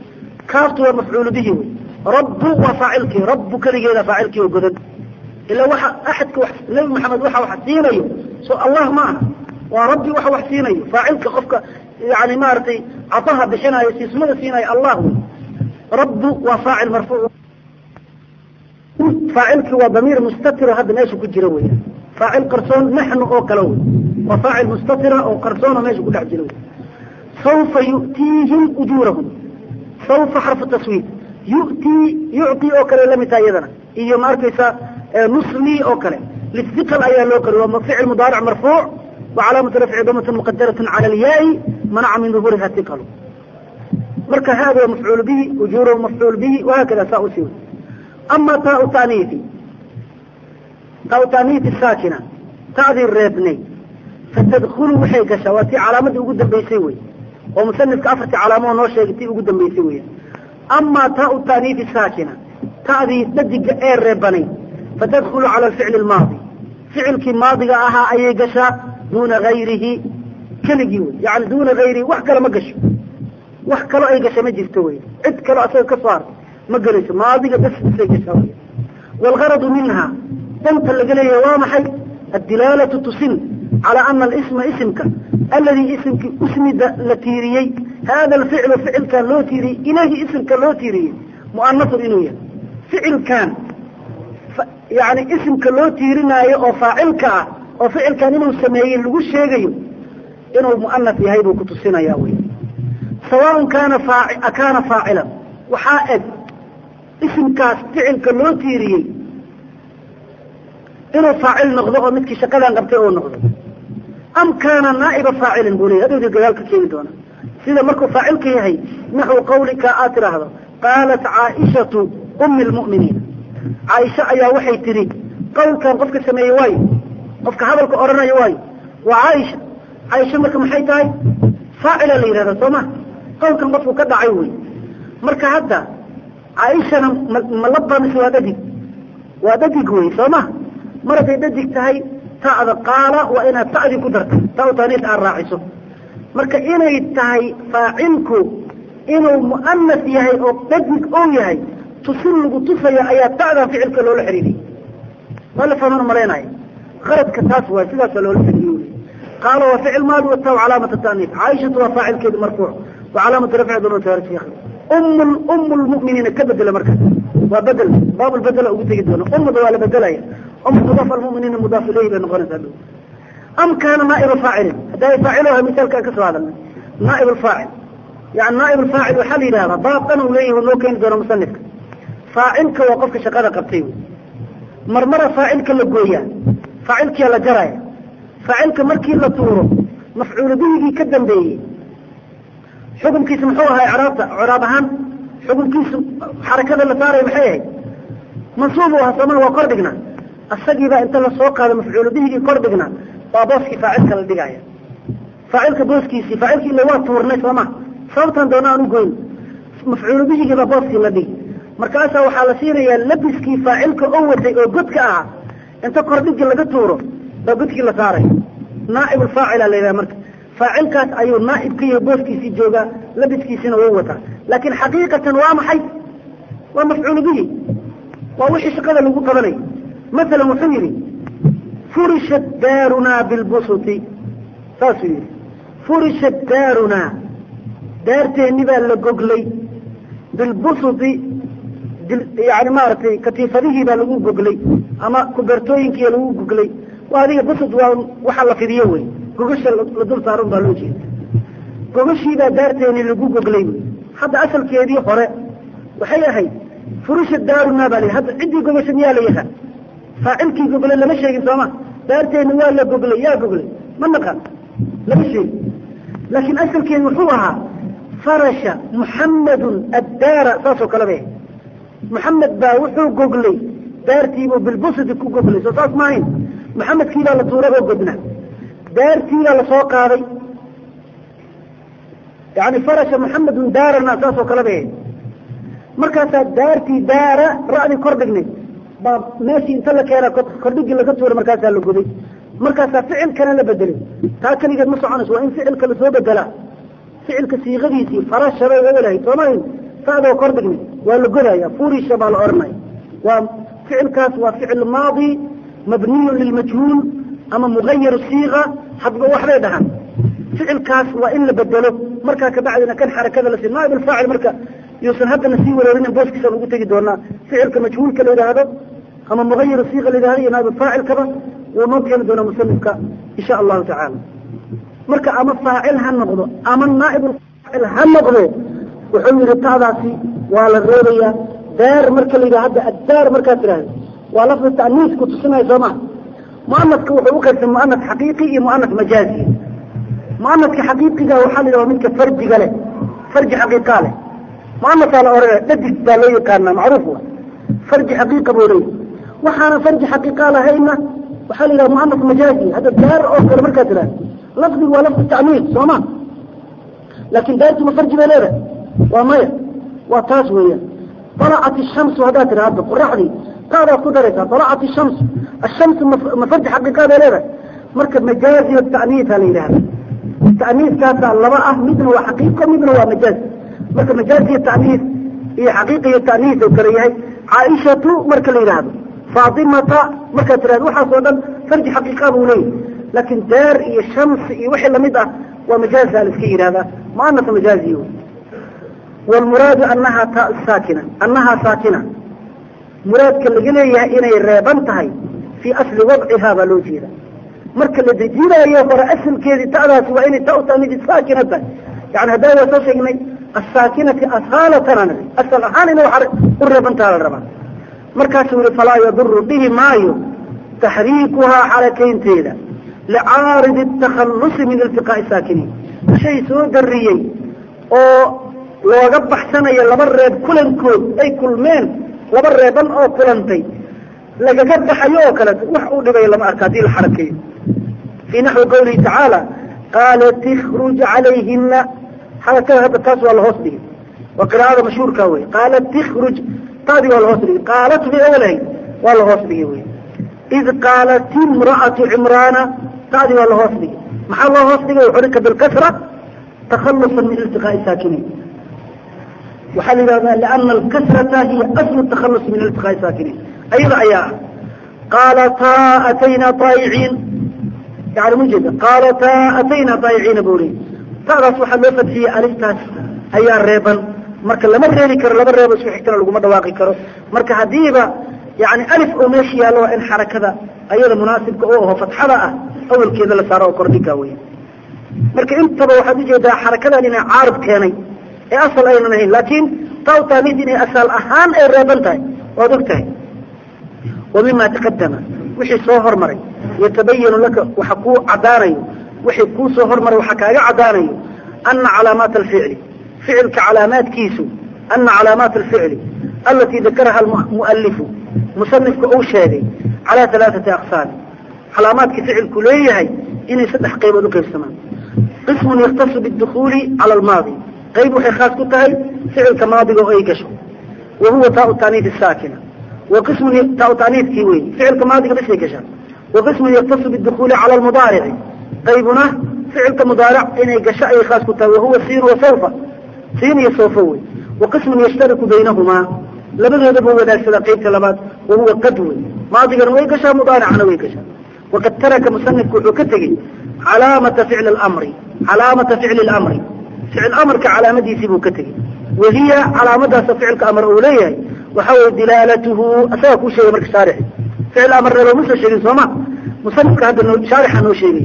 kaaftu waa mafcuulu bihi wey rabbu waa faacilkii rabbu keligeeda faacilkii oo godan ila waxa axadka nebi maxamed waxa wax siinayo so allah ma aha waa rabbi waxa wax siinayo faacilka qofka yani maaragtay cataha bixinayo siismada siinayo allah wey rabbu waa faacil marfuuc faacilkii waa damiir mustatiro hadda meesha ku jira wey faacil qarsoon naxnu oo kale wey waa faacil mustatira oo qarsoonoo meesha ku dhex jira wey saufa yu'tiihim ujuurahum saufa xarfu taswiid yu'tii yucطii oo kale lamid taha iyadana iyo ma arkaysa nusli oo kale lihiqal ayaa loo qori waa ficil mudaaric marfuuc wa calaamatu rafci damatun muqadaratun cala alyaai manaca min duhuriha hiqalu marka hada waa mafcuul bihi ujuurahu mafcuul bihi wahakada saa usii wey ama taau taaniifi taau taaniifi saakina ta'dii reebnay fatadkulu waxay gashaa waa tii calaamadii ugu dambaysay wey oo musanifka afartii calaamo noo sheegay tii ugu dambaysay wey ama taau taaniifi saakina ta'dii dadiga ee reebanay fatadkulu cala alficli almaadi ficilkii maadiga ahaa ayay gashaa duuna gayrihi keligii wey yani duuna gayrihi wax kale ma gasho wax kalo ay gasha ma jirto wey cid kalo asaga ka soo hartay ma gelayso maadiga bas bisay gashaa wey waalgaradu minha danta laga leeyahay waa maxay addilaalatu tusin calى ana alisma isimka aladii isimkii usmida la tiiriyey hada alficlu ficilkan loo tiiriyey ilayhi isimka loo tiiriyey mu'anasun inuu yahay ficilkan yani isimka loo tiirinaayo oo faacilka ah oo ficilkan inuu sameeyey lagu sheegayo inuu mu'anas yahay buu kutusinaya wey sawaaء kaana kaana faacilan waxaa eg isimkaas ficilka loo tiiriyey inuu faacil noqdo oo midkii shaqadan qabtay oo noqdo am kaana naa'iba faacilin buu leeyay hadhowdii gadaal ka keeni doona sida markuu faacilka yahay naxwu qawlika aad tidhaahdo qaalat caaishatu umi lmu'miniin caaisha ayaa waxay tidhi qawlkan qofka sameeyey waayo qofka hadalka odhanaya waayo waa caaisha caaisha marka maxay tahay faacila la yidhahda soo ma qawlkan qofku ka dhacay wey marka hadda caaishana ma laba mise waa dhadig waa dhadig wey soo ma mar hadday dhadig tahay ta'da qaala waa inaad ta'dii ku darta ta taaniis aad raaciso marka inay tahay faacilku inuu mu'anas yahay oo dhadig ou yahay tusin lagu tusaya ayaa ta'dan ficilka loola xiriiriyey waa la fahman malaynaya qaradka taas waay sidaasa loola xiriiriye qaala waa ficil maadi wataw calaamata taaniis caaishatu waa faacilkeedu marfuuc wa calaamatu rafci damataarisi um um lmu'miniina ka bedela markaas waa bedel baab lbedela ugu tegi doona umada waa la bedelaya um mudaaf almuminiina mudaaf ilayhi bay noqonaysaa dhow am kaana naa'iba faacilin hadday faaciloha misaalkaan ka soo hadalnay naa'ib alfaacil yani naa'ib alfaacil waxaa la yidhahdaa baab dhan uu leeyahi noo keeni doona musanifka faacilka waa qofka shaqada qabtay wy marmara faacilka la gooyaa faacilkiia la jaraya faacilka markii la tuuro mafcuulu bihigii ka dambeeyey xukunkiisa muxuu ahaa icraabta icraab ahaan xukunkiisu xarakada la saaraya maxay ahayd mansuub u ahaa soomana waa kor dhigna asagiibaa inta lasoo qaado mafcuulu bihigii kor dhigna waa booskii faacilka la dhigaya faacilka booskiisii faacilkii ila waa tuurnay sooma sababtan doona aan u goyn mafcuulu bihigii baa booskii la dhigi markaasaa waxaa la siinayaa labiskii faacilka oo watay oo godka ahaa inta kordhigi laga tuuro baa godkii la saaray naaib alfaacila la yidhaha marka faacilkaas ayuu naaib ka yahay booskiisii joogaa labiskiisiina wuu wataa laakiin xaqiiqatan waa maxay waa mafcuulu bihi waa wixii shaqada lagu qabanay masalan wuxuu yidhi furishat daarunaa bilbusuti saasuu yidhi furishat daarunaa daarteenni baa la goglay bilbusuti yani maaragtay katiifadihii baa lagu goglay ama kubertooyinkiiya lagu goglay waa adiga busud waa waxa la fidiyo wey gogasha la dul saarun baa loo jeeda gogashiibaa daarteeni lagu goglay wey hadda asalkeedii hore waxay ahayd furusha daarunaa baa la hadda ciddii gogasha miyaa la yahaa faacilkii goglay lama sheegin sooma daarteeni waa la goglay yaa goglay ma naqan lama sheegin laakiin asalkeedi wuxuu ahaa farasha muxammadun addaara saasoo kale bay muxamed baa wuxuu goglay daartiibuu bilbusdi ku goglay soo saas maahayn maxamedkiibaa la tuuray oo godna daartiibaa lasoo qaaday yani farasha muxamedun daarana saasoo kale bay markaasaa daartii daara ra'dii kor dhignay baa meeshii inta la keena kordhigii laga tuuray markaasaa la goday markaasaa ficilkana la bedelay taa keligeed ma soconayso waa in ficilka lasoo bedelaa ficilka siiqadiisii farashabay ogolahay soomahayn fa'doo kor dhigni waa la godaya furisha baa la odhanaya waa ficilkaas waa ficil maadi mabniyun lilmajhuul ama mugayar siiqa hadba waxbay dhahaan ficilkaas waa in la bedelo markaa kabacdina kan xarakada lasi naaib alfaacil marka yuusan haddana sii wareerinin booskiisaan ugu tegi doonaa ficilka majhuulka la yidhaahdo ama mugayar siiqa la yidhahdo iyo naaib faacilkaba wuu noo keeni doonaa musanifka insha allahu tacaala marka ama faacil ha noqdo ama naaib faacil ha noqdo wuxuu yihi taadaasi waa la reebayaa daar marka la yidhaha hadda addaar markaad tidhahdo waa lafdi ta'niis ku tusinaya soo maha mu'anadka wuxuu u qaybsan mu'anad xaqiiqi iyo mu'anad majaazi mu'anadka xaqiiqiga waxaa la yidhaha midka farjiga leh farji xaqiiqaa leh mu'anadkaa la oranaya dhadig baa loo yaqaanaa macruuf wa farji xaqiiqa buu leeyahy waxaana farji xaqiiqaa lahayna waxaa la yidhaha mu'anad majaazi hadda daar oo kale markaad tidhahdo lafdigu waa lafdi ta'niis soo ma laakin daartuma farji bay leedahay waa maya waa taas weeyaan طلعت الشمس هذا ترى هذا قرحني قال قدرت طلعت الشمس الشمس مفرج حقيقة ليه مركب مجازي والتأنيث هذا هذا التأنيث كانت اللواء مدن وحقيقة مدن ومجاز مركب مجازي التأنيث هي حقيقة التأنيث وكريه عائشة مركب ليه هذا فاطمة مركب ترى وحا صودا فرج حقيقة بوليه لكن دار هي الشمس هي وحي لمدة ومجاز الاسكير هذا ما أنه مجازي هو والمراد أنها تاء ساكنة أنها ساكنة مراد كالجلية إني الرابنتهي في أصل وضعها بلوجيرة مركا الذي جيرا يوفر أصل كذي تأذى وإني تاء تأميد ساكنة يعني هذا هو توشيقني الساكنة أصالة نبي أصل أحاني نوحر الرابنتها على الرابن مركا سوري فلا يضر به مايو تحريكها حركين تيدا لعارض التخلص من التقاء الساكنين شيء سوى دريي أو looga baxsanayo laba reeb kulankood ay kulmeen laba reeban oo kulantay lagaga baxayo oo kale wax uu dhibayo lama arka hadii la xarakeeyo fii naxwi qawlihi tacaala qaalat ikhruj calayhina xarakada hadda taas waa lahoos dhigay waa qiraa'ada mashhuurka wey qaalat ikhruj taadi waa lahoos dhigay qaalat bay awalahay waa lahoos dhigay wey id qaalat imra'atu cimraana taadi waa lahoos dhigay maxaa loo hoos dhigay xurika bilkasra takhalusan min iltiqaa'i saakiniin وحال هذا لأن الكسرة هي أصل التخلص من التقاء الساكنين أيضا أيها قالتا أتينا طائعين يعني مجد قالتا أتينا طائعين بوري تعرف وحلفت في ألفتاس أيها الريبا مركا لما ريلي كر لما ريبا سوحي كنا لقوم دواقي كرو مركا حديبة يعني ألف أميشيا لو إن حركة أيضا مناسب كأوه فتحة أول كذا لسارة وكردكا وين مركا انت بوحد جدا حركة لنا عارض كاني ee asal aynan ahayn laakiin tawtaamid inay asal ahaan ay reeban tahay waad og tahay wa mima taqadama wixii soo hormaray yatabayanu laka waxa kuu caddaanayo wixii kuu soo hormaray waxa kaaga caddaanayo ana calaamaat alficli ficilka calaamaadkiisu ana calaamaat alficli alatii dakaraha almu'alifu musanifka uu sheegay calaa halaaثati aqsaam calaamaadka ficilku leeyahay inay saddex qaybood u qaybsamaan qismun yaktasu biاdukhuuli cala almaadi qayb waxay khaas ku tahay ficilka maadiga oo ay gasho wa huwa taau taaniif saakina wa qismun taau taaniifkii wey ficilka maadiga bisay gashaa wa qismun yaktasu bidukuuli cala almudaarici qaybuna ficilka mudaaric inay gasho ayay khaas ku tahay wahuwa siin wa sawfa siin iyo sawfa wey wa qismun yashtariku baynahumaa labadoodaba wadaagsada qaybta labaad wa huwa qad wey maadigana way gashaa mudaaricana way gashaa waqad taraka musanifku wuxuu ka tegey calaamata ficli lamri calaamata ficli lamri ficil amarka calaamadiisii buu ka tegey wahiya calaamadaasa ficilka amar uu leeyahay waxa weye dilaalatuhu asagaa kuu sheegay marka shaarixi ficil amar reeba ma soo sheegin sooma musanifka hadda noo shaarixa noo sheegay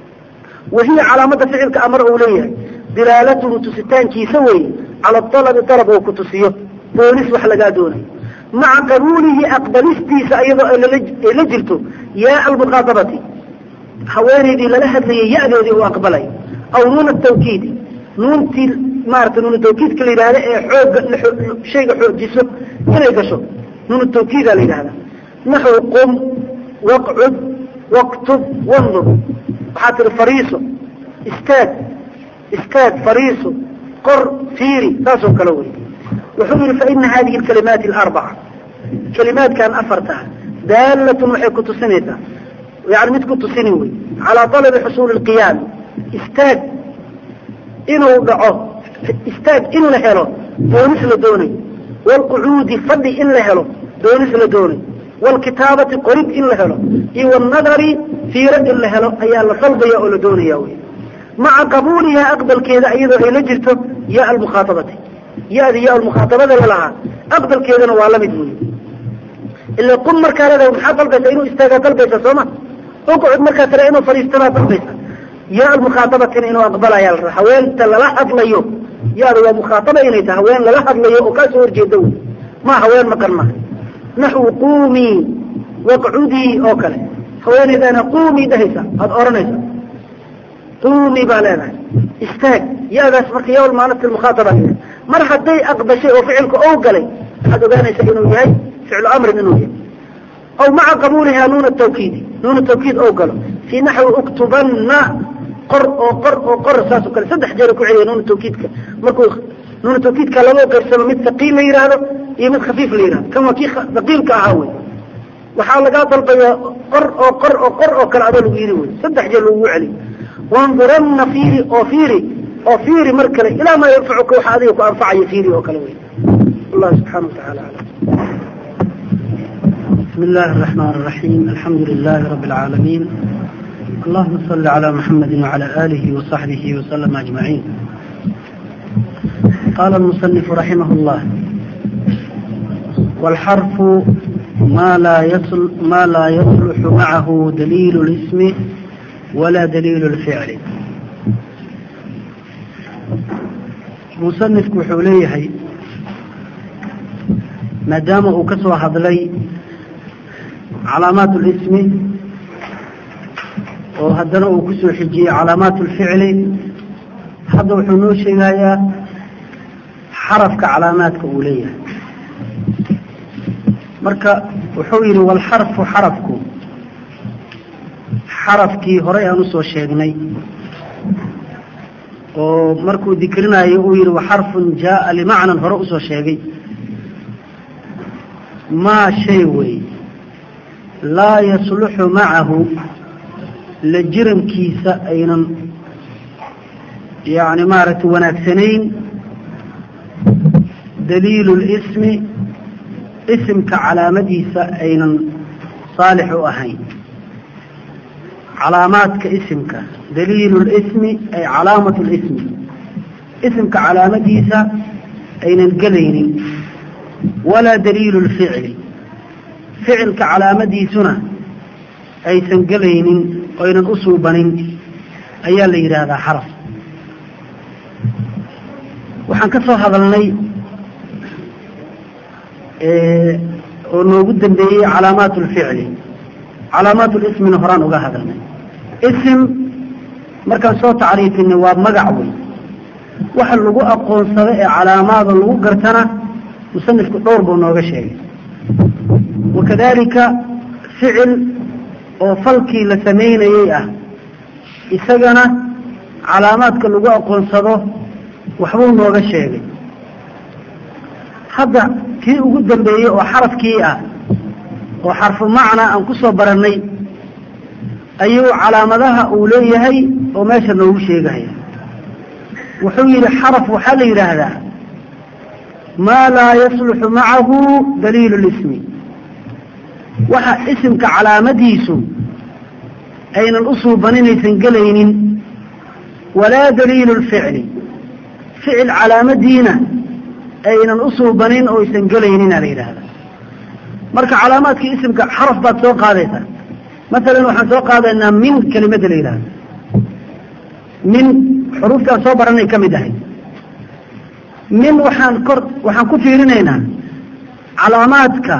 wahiya calaamada ficilka amar uu leeyahay dilaalatuhu tusitaankiisa weeye cala alabi dalab oo ku tusiyo boolis wax lagaa doonayo maca qabuulihi aqbalistiisa iyadoo ay la jirto yaa almuqaadabati haweenaydii lala hadlayay ya-doodii uu aqbalay aw nuuna tawkiidi nuuntii maarata nuunu tawkiidka la yidhahda ee xooga shayga xoojiso inay gasho nuunu tawkiida la yidhahda naxw qum waqcud waktub wandur waxaa tihi fariiso istaag istaag fariiso qor fiiri saasoo kale wey wuxuu yihi faina hadihi alkalimaati alarbaca kalimaadkan afartaa daalatun waxay ku tusinaysaa yani mid ku tusini wey calaa talabi xusuuli lqiyaami istaag inuu dhaco istaag in la helo doonis la doonay waalqucuudi fadhi in la helo doonis la doonay waalkitaabati qorid in la helo iyo waalnadari fiiro in la helo ayaa la dalbaya oo la doonaya wey maca qabuulihaa aqbalkeeda iyadoo ay la jirto ya almukhaaabati ya-di ya almukhaaabada lalahaa aqbalkeedana waa lamid wey ila qum markaa leedahay maxaa dalbaysa inuu istaagaa dalbaysa sooma uqcud markaa tira inuu fadhiistanaa dalbaysa ya almukhaabatina inuu aqbalaya la haweenta lala hadlayo yaada waa mukhaataba inay tahay haween lala hadlayo oo kaasoo horjeeda wey ma haween maqan maha naxwu quumii waqcudii oo kale haweeneydana quumii dhahaysa aada oranaysa quumii baa leedahay istaag ya-daas marka ya maalat mukhaataba mar hadday aqbashay oo ficilka ou galay waxaad ogaanaysa inuu yahay ficlu amrin inuu yahay aw maca qabuulihaa nuuna tawkiidi nuuna tawkiid ou galo fii naxwi uktubanna qor oo qor oo qor saasoo kale saddex jeer ku celiya nuuna tawkiidka markuu nuuna tawkiidka laba qaybsamo mid haqiil la yihahdo iyo mid khafiif la yihahdo kan waa kii haqiilka ahaa wey waxaa lagaa dalbayaa qor oo qor oo qor oo kale adoo lagu yidhi wey saddex jeer lagugu celiyo wanduranna fiiri oo fiiri oo fiiri mar kale ilaa maa yanfacuka waxa adiga ku anfacaya fiiri oo kale wey allah subxaana watacaala alam بسم الله الرحمن الرحيم الحمد لله رب العالمين اللهم صل على محمد وعلى آله وصحبه وسلم أجمعين قال المصنف رحمه الله والحرف ما لا يصل ما لا يصلح معه دليل الاسم ولا دليل الفعل مصنفك وحوليه ما دام وكسوا هذلي calaamaat اlismi oo haddana uu kusoo xijiyey calaamaat اlficli hadda wuxuu noo sheegayaa xarafka calaamaadka uu leeyahay marka wuxuu yidhi walxarfu xarafku xarafkii horey aan usoo sheegnay oo markuu dikrinayo uu yidhi waxarfun jaaa limacnan hore usoo sheegay maa shay wey laa yasluxu macahu la jirankiisa aynan yani maaragtay wanaagsanayn daliilu lismi isimka calaamadiisa aynan saalix u ahayn calaamaadka isimka daliilu lismi ay calaamatu lismi isimka calaamadiisa aynan gelaynin walaa daliilu lficli ficilka calaamadiisuna aysan gelaynin oynan u suubanin ayaa la yidhaahdaa xaraf waxaan ka soo hadalnay oo noogu dambeeyey calaamaat lficli calaamaat lismina horaan uga hadalnay isim markaan soo tacriifinay waa magac wey waxa lagu aqoonsado ee calaamaada lagu gartana musanifku dhowr buu nooga sheegay wakadalika ficil oo falkii la samaynayey ah isagana calaamaadka lagu aqoonsado waxbuu nooga sheegay hadda kii ugu dambeeyey oo xarafkii ah oo xarfu macna aan ku soo barannay ayuu calaamadaha uu leeyahay oo meesha noogu sheegaya wuxuu yidhi xaraf waxaa la yidhaahdaa maa laa yasluxu macahu daliilu lismi waxa isimka calaamadiisu aynan u suubaninaysan gelaynin walaa daliilu lficli ficil calaamadiina aynan u suubanin oo aysan gelaynina la yidhaahda marka calaamaadkii isimka xaraf baad soo qaadaysaa masalan waxaan soo qaadaynaa min kelimada la yidhahdo min xuruuftaan soo baranay ka mid ahay min waxaan kor waxaan ku fiirinaynaa calaamaadka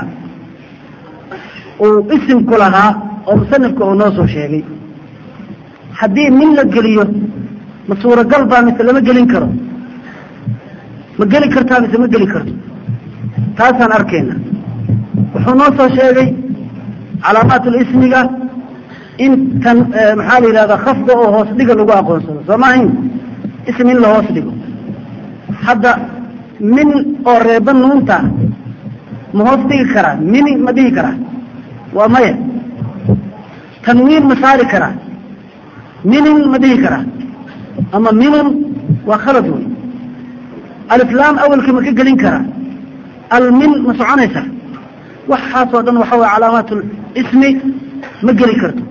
uu isimku lahaa oo musanifka uu noo soo sheegay haddii min la geliyo ma suuragal baa mise lama gelin karo ma geli kartaa mise ma geli karto taasaan arkayna wuxuu noo soo sheegay calaamaatulismiga in tan maxaa la yidhahdaa khafda oo hoos dhiga lagu aqoonsado soo maahayn ism in la hoos dhigo hadda min oo reeba nuunta ma hoos dhigi karaa mini ma dhihi karaa waa maya tanwiin ma saari karaa minin ma dhihi karaa ama minun waa khalad wey aliflaam awelka ma ka gelin karaa almin ma soconaysa waxaasoo dhan waxa weye calaamaat ismi ma geli karto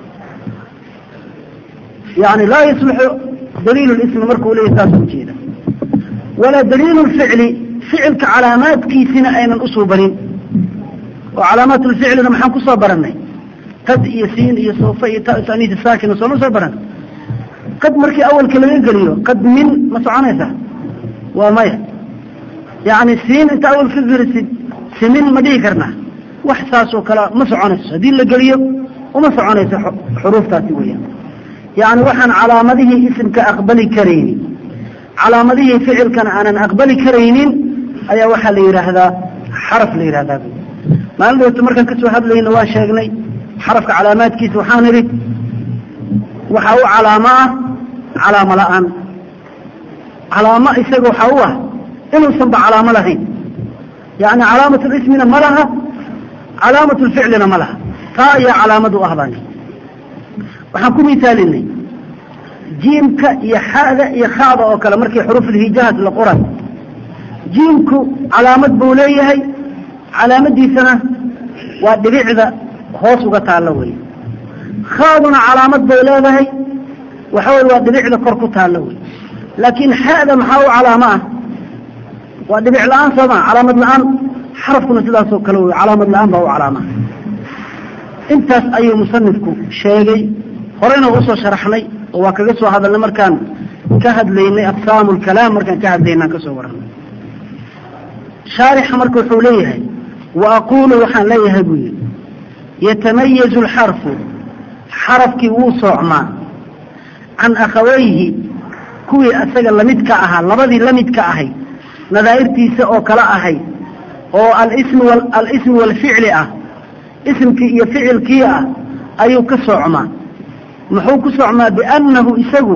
yani laa yaslixu daliil ismi markuu leeyahy saas ujeeda walaa daliil ficli ficilka calaamaadkiisina aynan usuubanin oo calaamaat lficlina maxaan kusoo baranay qad iyo siin iyo soofa iyo taniis saakina sooma soo baran qad markii awalka laga geliyo qad min ma soconaysa waa maya yani siin inta awal ka gelisid simin ma dhihi karnaa wax saasoo kale ma soconayso haddii la geliyo uma soconayso xuruuftaasi weyaan yani waxaan calaamadihii isimka aqbali karaynin calaamadihii ficilkana aanan aqbali karaynin ayaa waxaa la yidhaahdaa xaraf la yidhahdaa maalin dhawto markaan kasoo hadlayna waan sheegnay xarafka calaamaadkiisa waxaan idhi waxaa u calaamo ah calaamo la-aan calaamo isaga waxaa u ah inuusanba calaamo lahayn yani calaamat lismina ma laha calaamat lficlina ma laha taa ayaa calaamad u ah baan waxaan ku misaalinay jiimka iyo xada iyo khada oo kale markii xuruufulhijahaas la qoray jiimku calaamad buu leeyahay calaamadiisana waa dhibicda hoos uga taallo wey khaaduna calaamad bay leedahay waxa wey waa dhibicda kor ku taallo wey laakiin xada maxaa u calaamo ah waa dhibic la-aan sooma calaamad la-aan xarafkuna sidaasoo kale wey calaamad la-aan baa u calaama intaas ayuu musanifku sheegay horeyna usoo sharaxnay oo waa kaga soo hadalnay markaan ka hadlaynay aqsaamu lkalaam markaan ka hadlaynay aan kasoo warranay shaarixa marka wuxuu leeyahay wa aquulu waxaan leeyahay buu yihi yatamayazu alxarfu xarafkii wuu soocmaa can akhawayhi kuwii isaga lamidka ahaa labadii lamidka ahay nadaa'irtiisa oo kala ahay oo alism alismi walficli ah isimkii iyo ficilkii ah ayuu ka soocmaa muxuu ku socmaa biannahu isagu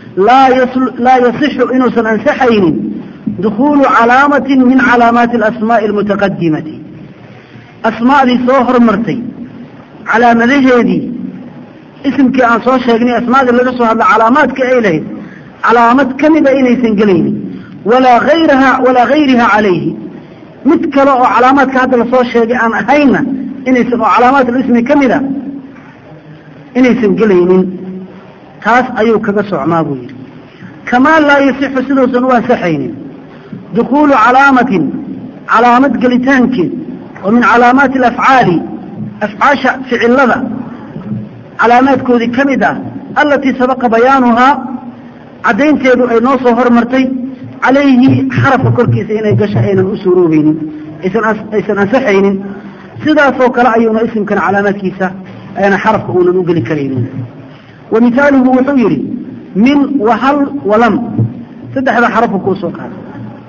laa yasixu inuusan ansaxaynin dukuulu calaamatin min calaamaati alasmaa'i almutaqadimati asmaadii soo hormartay calaamadaheedii isimkii aan soo sheegnay asmaadii laga soo hadla calaamaadka ay lahayd calaamad ka mida inaysan gelaynin walaa ayraha walaa gayriha calayhi mid kale oo calaamaadka hadda lasoo sheegay aan ahayna inaysan oo calaamaat alismi ka mida inaysan gelaynin taas ayuu kaga socmaa buu yidhi kamaa laa yasixu siduusan u ansaxaynin dukuulu calaamatin calaamad gelitaankeed oo min calaamaati alafcaali afcaasha ficilada calaamaadkoodii ka mid ah alatii sabaqa bayaanuhaa caddaynteedu ay noo soo hormartay calayhi xarafka korkiisa inay gasho aynan u suuroobaynin aysan ansaxaynin sidaasoo kale ayuuna isimkan calaamaadkiisa ayna xarafka uunan u geli karaynin wa mihaaluhu wuxuu yidhi min wahal walam saddexda xarafku kuu soo qaada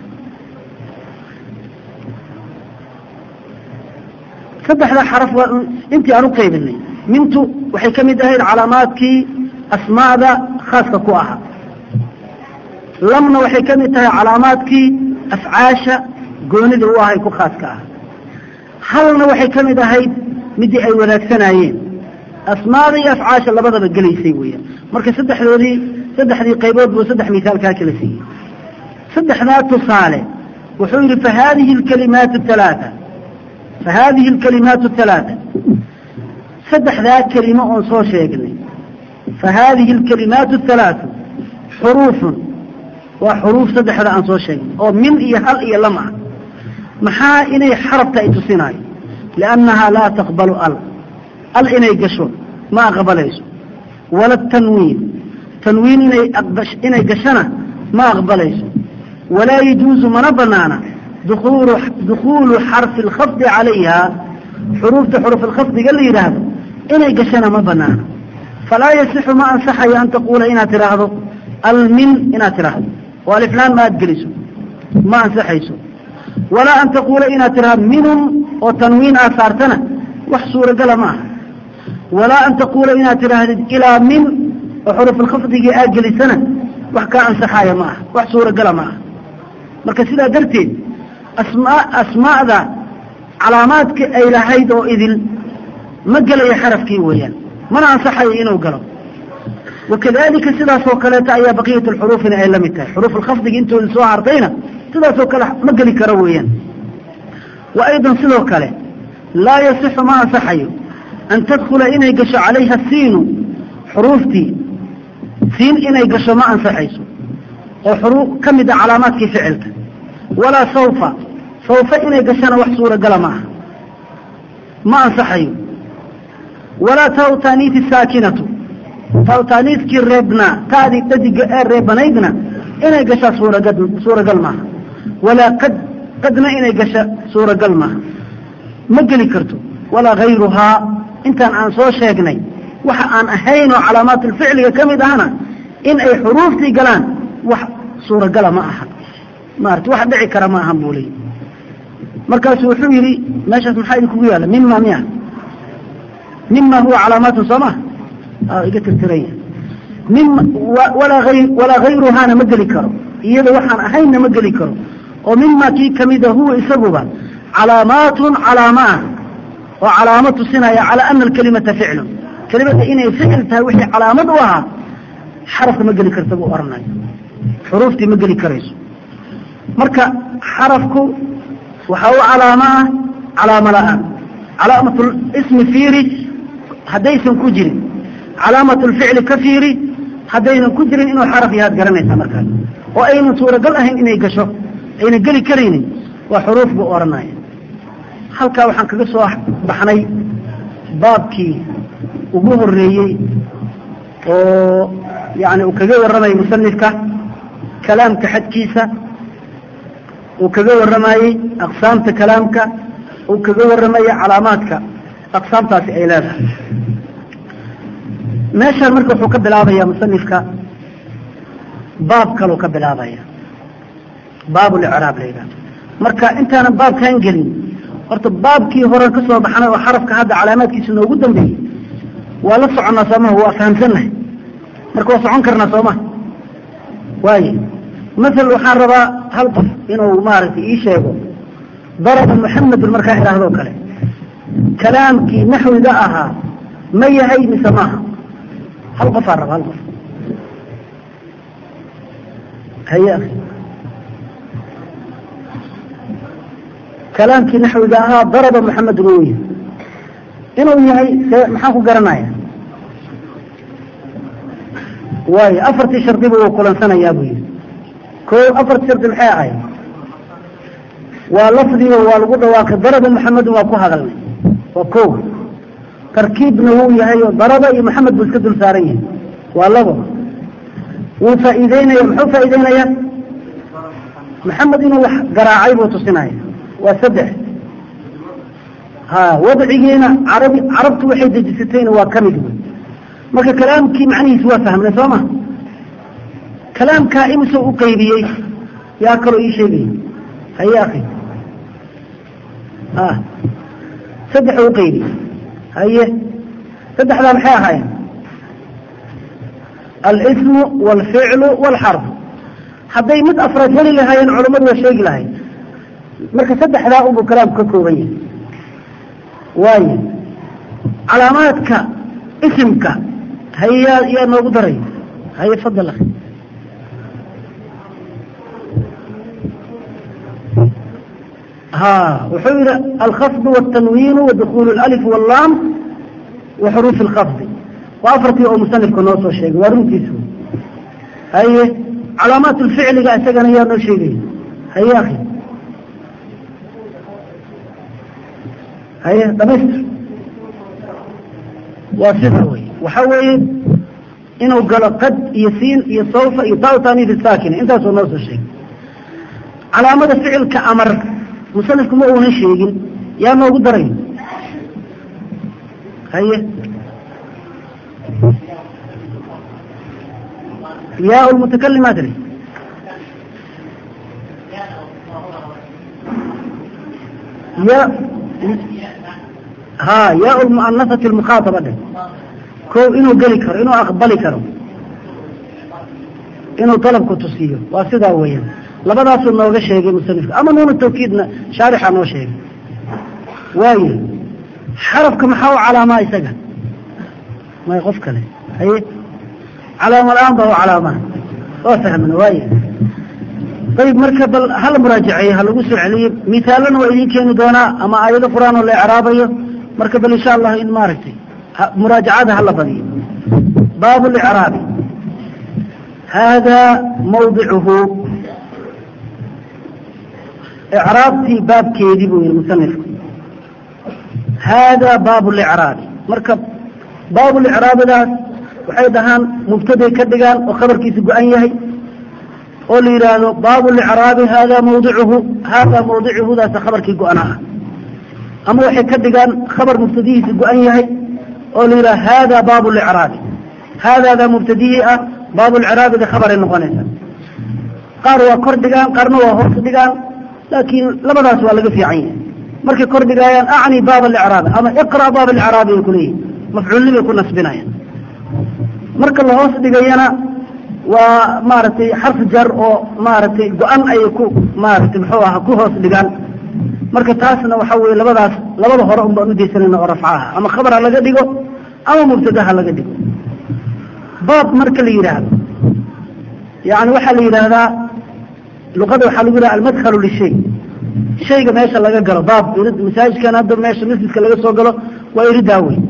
saddexda xaraf waa intii aan u qaybinay mintu waxay ka mid ahayd calaamaadkii asmaada khaaska ku ahaa lamna waxay ka mid tahay calaamaadkii afcaasha goonida u ahay ku khaaska ah halna waxay ka mid ahayd midii ay wadaagsanayeen asmaada iyo afcaasha labadaba gelaysay weeyaan marka saddexdoodii saddexdii qaybood buu saddex misaal kaa kala siiyey saddexdaa tusaale wuxuu yidhi fa hadihi alkalimaat halaaa fa hadihi alkalimaat halaaa saddexdaa kelimo oon soo sheegnay fa hadihi alkalimaat halaatu xuruufun waa xuruuf saddexda aan soo sheegnay oo min iyo hal iyo lam ah maxaa inay xarabta ay tusinaayo liannahaa laa taqbalu al al inay gasho ma aqbalayso wala tanwiin tanwiin inay inay gashana ma aqbalayso walaa yajuuzu mana banaana dukuulu dukhuulu xarfi alkhafdi calayha xuruufta xuruf alkhafdiga la yidhaahdo inay gashana ma banaana falaa yasixu ma ansaxayo an taquula inaad tidhaahdo almin inaad tidhaahdo oo aliflaan ma aad geliso ma ansaxayso walaa an taquula inaad tidhaahdo minhum oo tanwiin aad saartana wax suuragala ma aha walaa an taquula inaad tidhaahdid ilaa min oo xurufulkhafdigii aad gelisana wax kaa ansaxaaya ma aha wax suuragala ma aha marka sidaa darteed asmaa asmaa'da calaamaadka ay lahayd oo idil ma gelayo xarafkii weeyaan mana ansaxayo inuu galo wakadalika sidaasoo kaleeta ayaa baqiyat alxuruufina ay la mid tahay xuruuf alkhafdigi intooda soo hartayna sidaasoo kale ma geli karo weeyaan wa aydan sidoo kale laa yasixu ma ansaxayo an tadkula inay gasho calayha siinu xuruuftii siin inay gasho ma ansaxayso oo xuruuf ka mid a calaamaadkii ficilka walaa sawfa sawfa inay gashana wax suuragala ma aha ma ansaxayo walaa taw taaniiti saakinatu taw taaniiskii reebnaa taadii dhadiga ee reebanaydna inay gashaa suuraga suuragal maaha walaa qad qadna inay gasha suuragal maaha ma geli karto walaa hayruhaa intaan aan soo sheegnay waxa aan ahayn oo calaamaatulficliga ka mid ahna in ay xuruuftii galaan wax suuragala ma aha maarata wax dhici kara ma ahan buu leey markaasu wuxuu yidhi meeshaas maxaa idinkugu yaalla mima miya mima huwa calaamaatun soo ma iga tirtiranya mima walaa ay walaa hayruhaana ma geli karo iyada waxaan ahaynna ma geli karo oo mima kii kamida huwa isaguba calaamaatun calaama ah oo calaamo tusinaya calaa ana alkalimata ficlun kelimada inay ficil tahay wixii calaamad u ahaa xarafka ma geli karta buu oranayo xuruuftii ma geli karayso marka xarafku waxaa u calaamo ah calaamo la-aan calaamatul ismi fiiri haddaysan ku jirin calaamatulficli ka fiiri haddaynan ku jirin inuu xaraf yahaad garanaysaa markaas oo aynan suuragal ahayn inay gasho aynan geli karaynin waa xuruuf buu oranaya halkaa waxaan kaga soo baxnay baabkii ugu horeeyey oo yani uu kaga warramayay musanifka kalaamka xadkiisa uu kaga warramayey aqsaamta kalaamka uu kaga warramayey calaamaadka aqsaamtaasi ay leedahay meeshaan marka wuxuu ka bilaabaya musanifka baab kaluu ka bilaabaya baabulicraab la yidhahdo marka intaanan baabkan gelin horta baabkii horen ka soo baxnay oo xarafka hadda calaamaadkiisa noogu dambeeyey waa la soconnaa soomaha waa fahamsannahay marka waa socon karnaa soomaha waaye masel waxaan rabaa hal qof inuu maaragtay ii sheego daraba muxamedun markaa idhaahdoo kale kalaamkii naxwiga ahaa ma yahay mise maaha hal qofaan raba hal qof haye akhi kalaamkii naxwiga ahaa daraba muxamedun uu yahay inuu yahay see maxaan ku garanaya waayo afartii shardiba wuu kulansanayaa buu yihi ko afartii shardi maxay ahayd waa lafdiga waa lagu dhawaaqay daraba muxamedun waa ku hadalnay waa ko tarkiibna wuu yahay oo daraba iyo maxamed buu iska dul saaran yahay waa labo wuu faa'iideynaya muxuu faa'iideynaya maxamed inuu wax garaacay buu tusinaya waa saddex ha wadcigiina carabi carabtu waxay dejisatayna waa ka mid wey marka kalaamkii macnihiisi waa fahmnay soo ma kalaamkaa imisoo u qaybiyey yaa kaloo ii sheegaya haye akhi a saddex u qaybiyey haye saddexdaa maxay ahaayeen alismu waalficlu waalxarfu hadday mid afraad heli lahaayeen culammadu waa sheegi lahayd marka saddexdaa unbuu kalaamku ka kooban yahay waayo calaamaadka isimka haye yaa yaa noogu daray haye fadal akhi ha wuxuu yihi alkhafdu wاtanwiinu wadukulu اlalif wاllaam wa xuruufi اlkhafdi waa afartii oo musanifka noo soo sheegay waa runtiisu haye calaamaat lficliga isagana yaa noo sheegaya haye akhi haye dhamaystir waa sida wey waxa weeye inuu galo qad iyo siin iyo sawfa iyo tautanifi saakina intaasoo noo soo sheegay calaamada ficilka amar musanifku ma uunan sheegin yaa noogu daray haye yaa lmutakalimaa tiri ya ha yaa lmuanasati lmukhaataba dheh ko inuu geli karo inuu aqbali karo inuu dalabku tusiyo waa sidaa weeyaan labadaasuu nooga sheegay musanifka ama nuuna tawkiidna shaarixa noo sheegay waayo xarafka maxaa u calaamaa isaga may qof kale haye calaama la-aan baa u calaamaa waa fahmna waayo ayib marka bal hala muraajaceeyo ha lagu soo celiyo mithaalana waa idin keeni doonaa ama aayado qur-aan oo la ecraabayo marka bal insha allah in maaragtay muraajacada hala badiyo baabu licraabi hada mawdicuhu icraabtii baabkeedii buu yihi musanifku hada baabu licraabi marka baabu licraabidaas waxay dhahaan mubtaday ka dhigaan oo khabarkiisa go-an yahay oo la yidhaahdo baabu licraabi hada mawdicuhu hada mawdicuhudaasa khabarkii go-ana ah ama waxay ka dhigaan khabar mubtadihiisa go-an yahay oo la yidhahdo hada baabu licraabi haadaada mubtadihii ah baabulciraabida khabaray noqonaysa qaar waa kor dhigaan qaarna waa hoos dhigaan laakiin labadaas waa laga fiican yahay markay kor dhigaayaan acni baab alicraabi ama iqra baab alicraabi ay kuleeyihin mafcuulnibay ku nasbinayaan marka la hoos dhigayana waa maaragtay xarf jar oo maaragtay go-an ayay ku maaragtay muxuu aha ku hoos dhigaan marka taasna waxa weye labadaas labada hore un baan udaysanayna oo rafcaha ama khabar ha laga dhigo ama mubtada ha laga dhigo baab marka la yidhaahdo yani waxaa la yidhaahdaa luqada waxaa lagu yidhaha almadkhalu lishay shayga meesha laga galo baab masaajidkan hadda meesha masjidka laga soo galo waa iridaa wey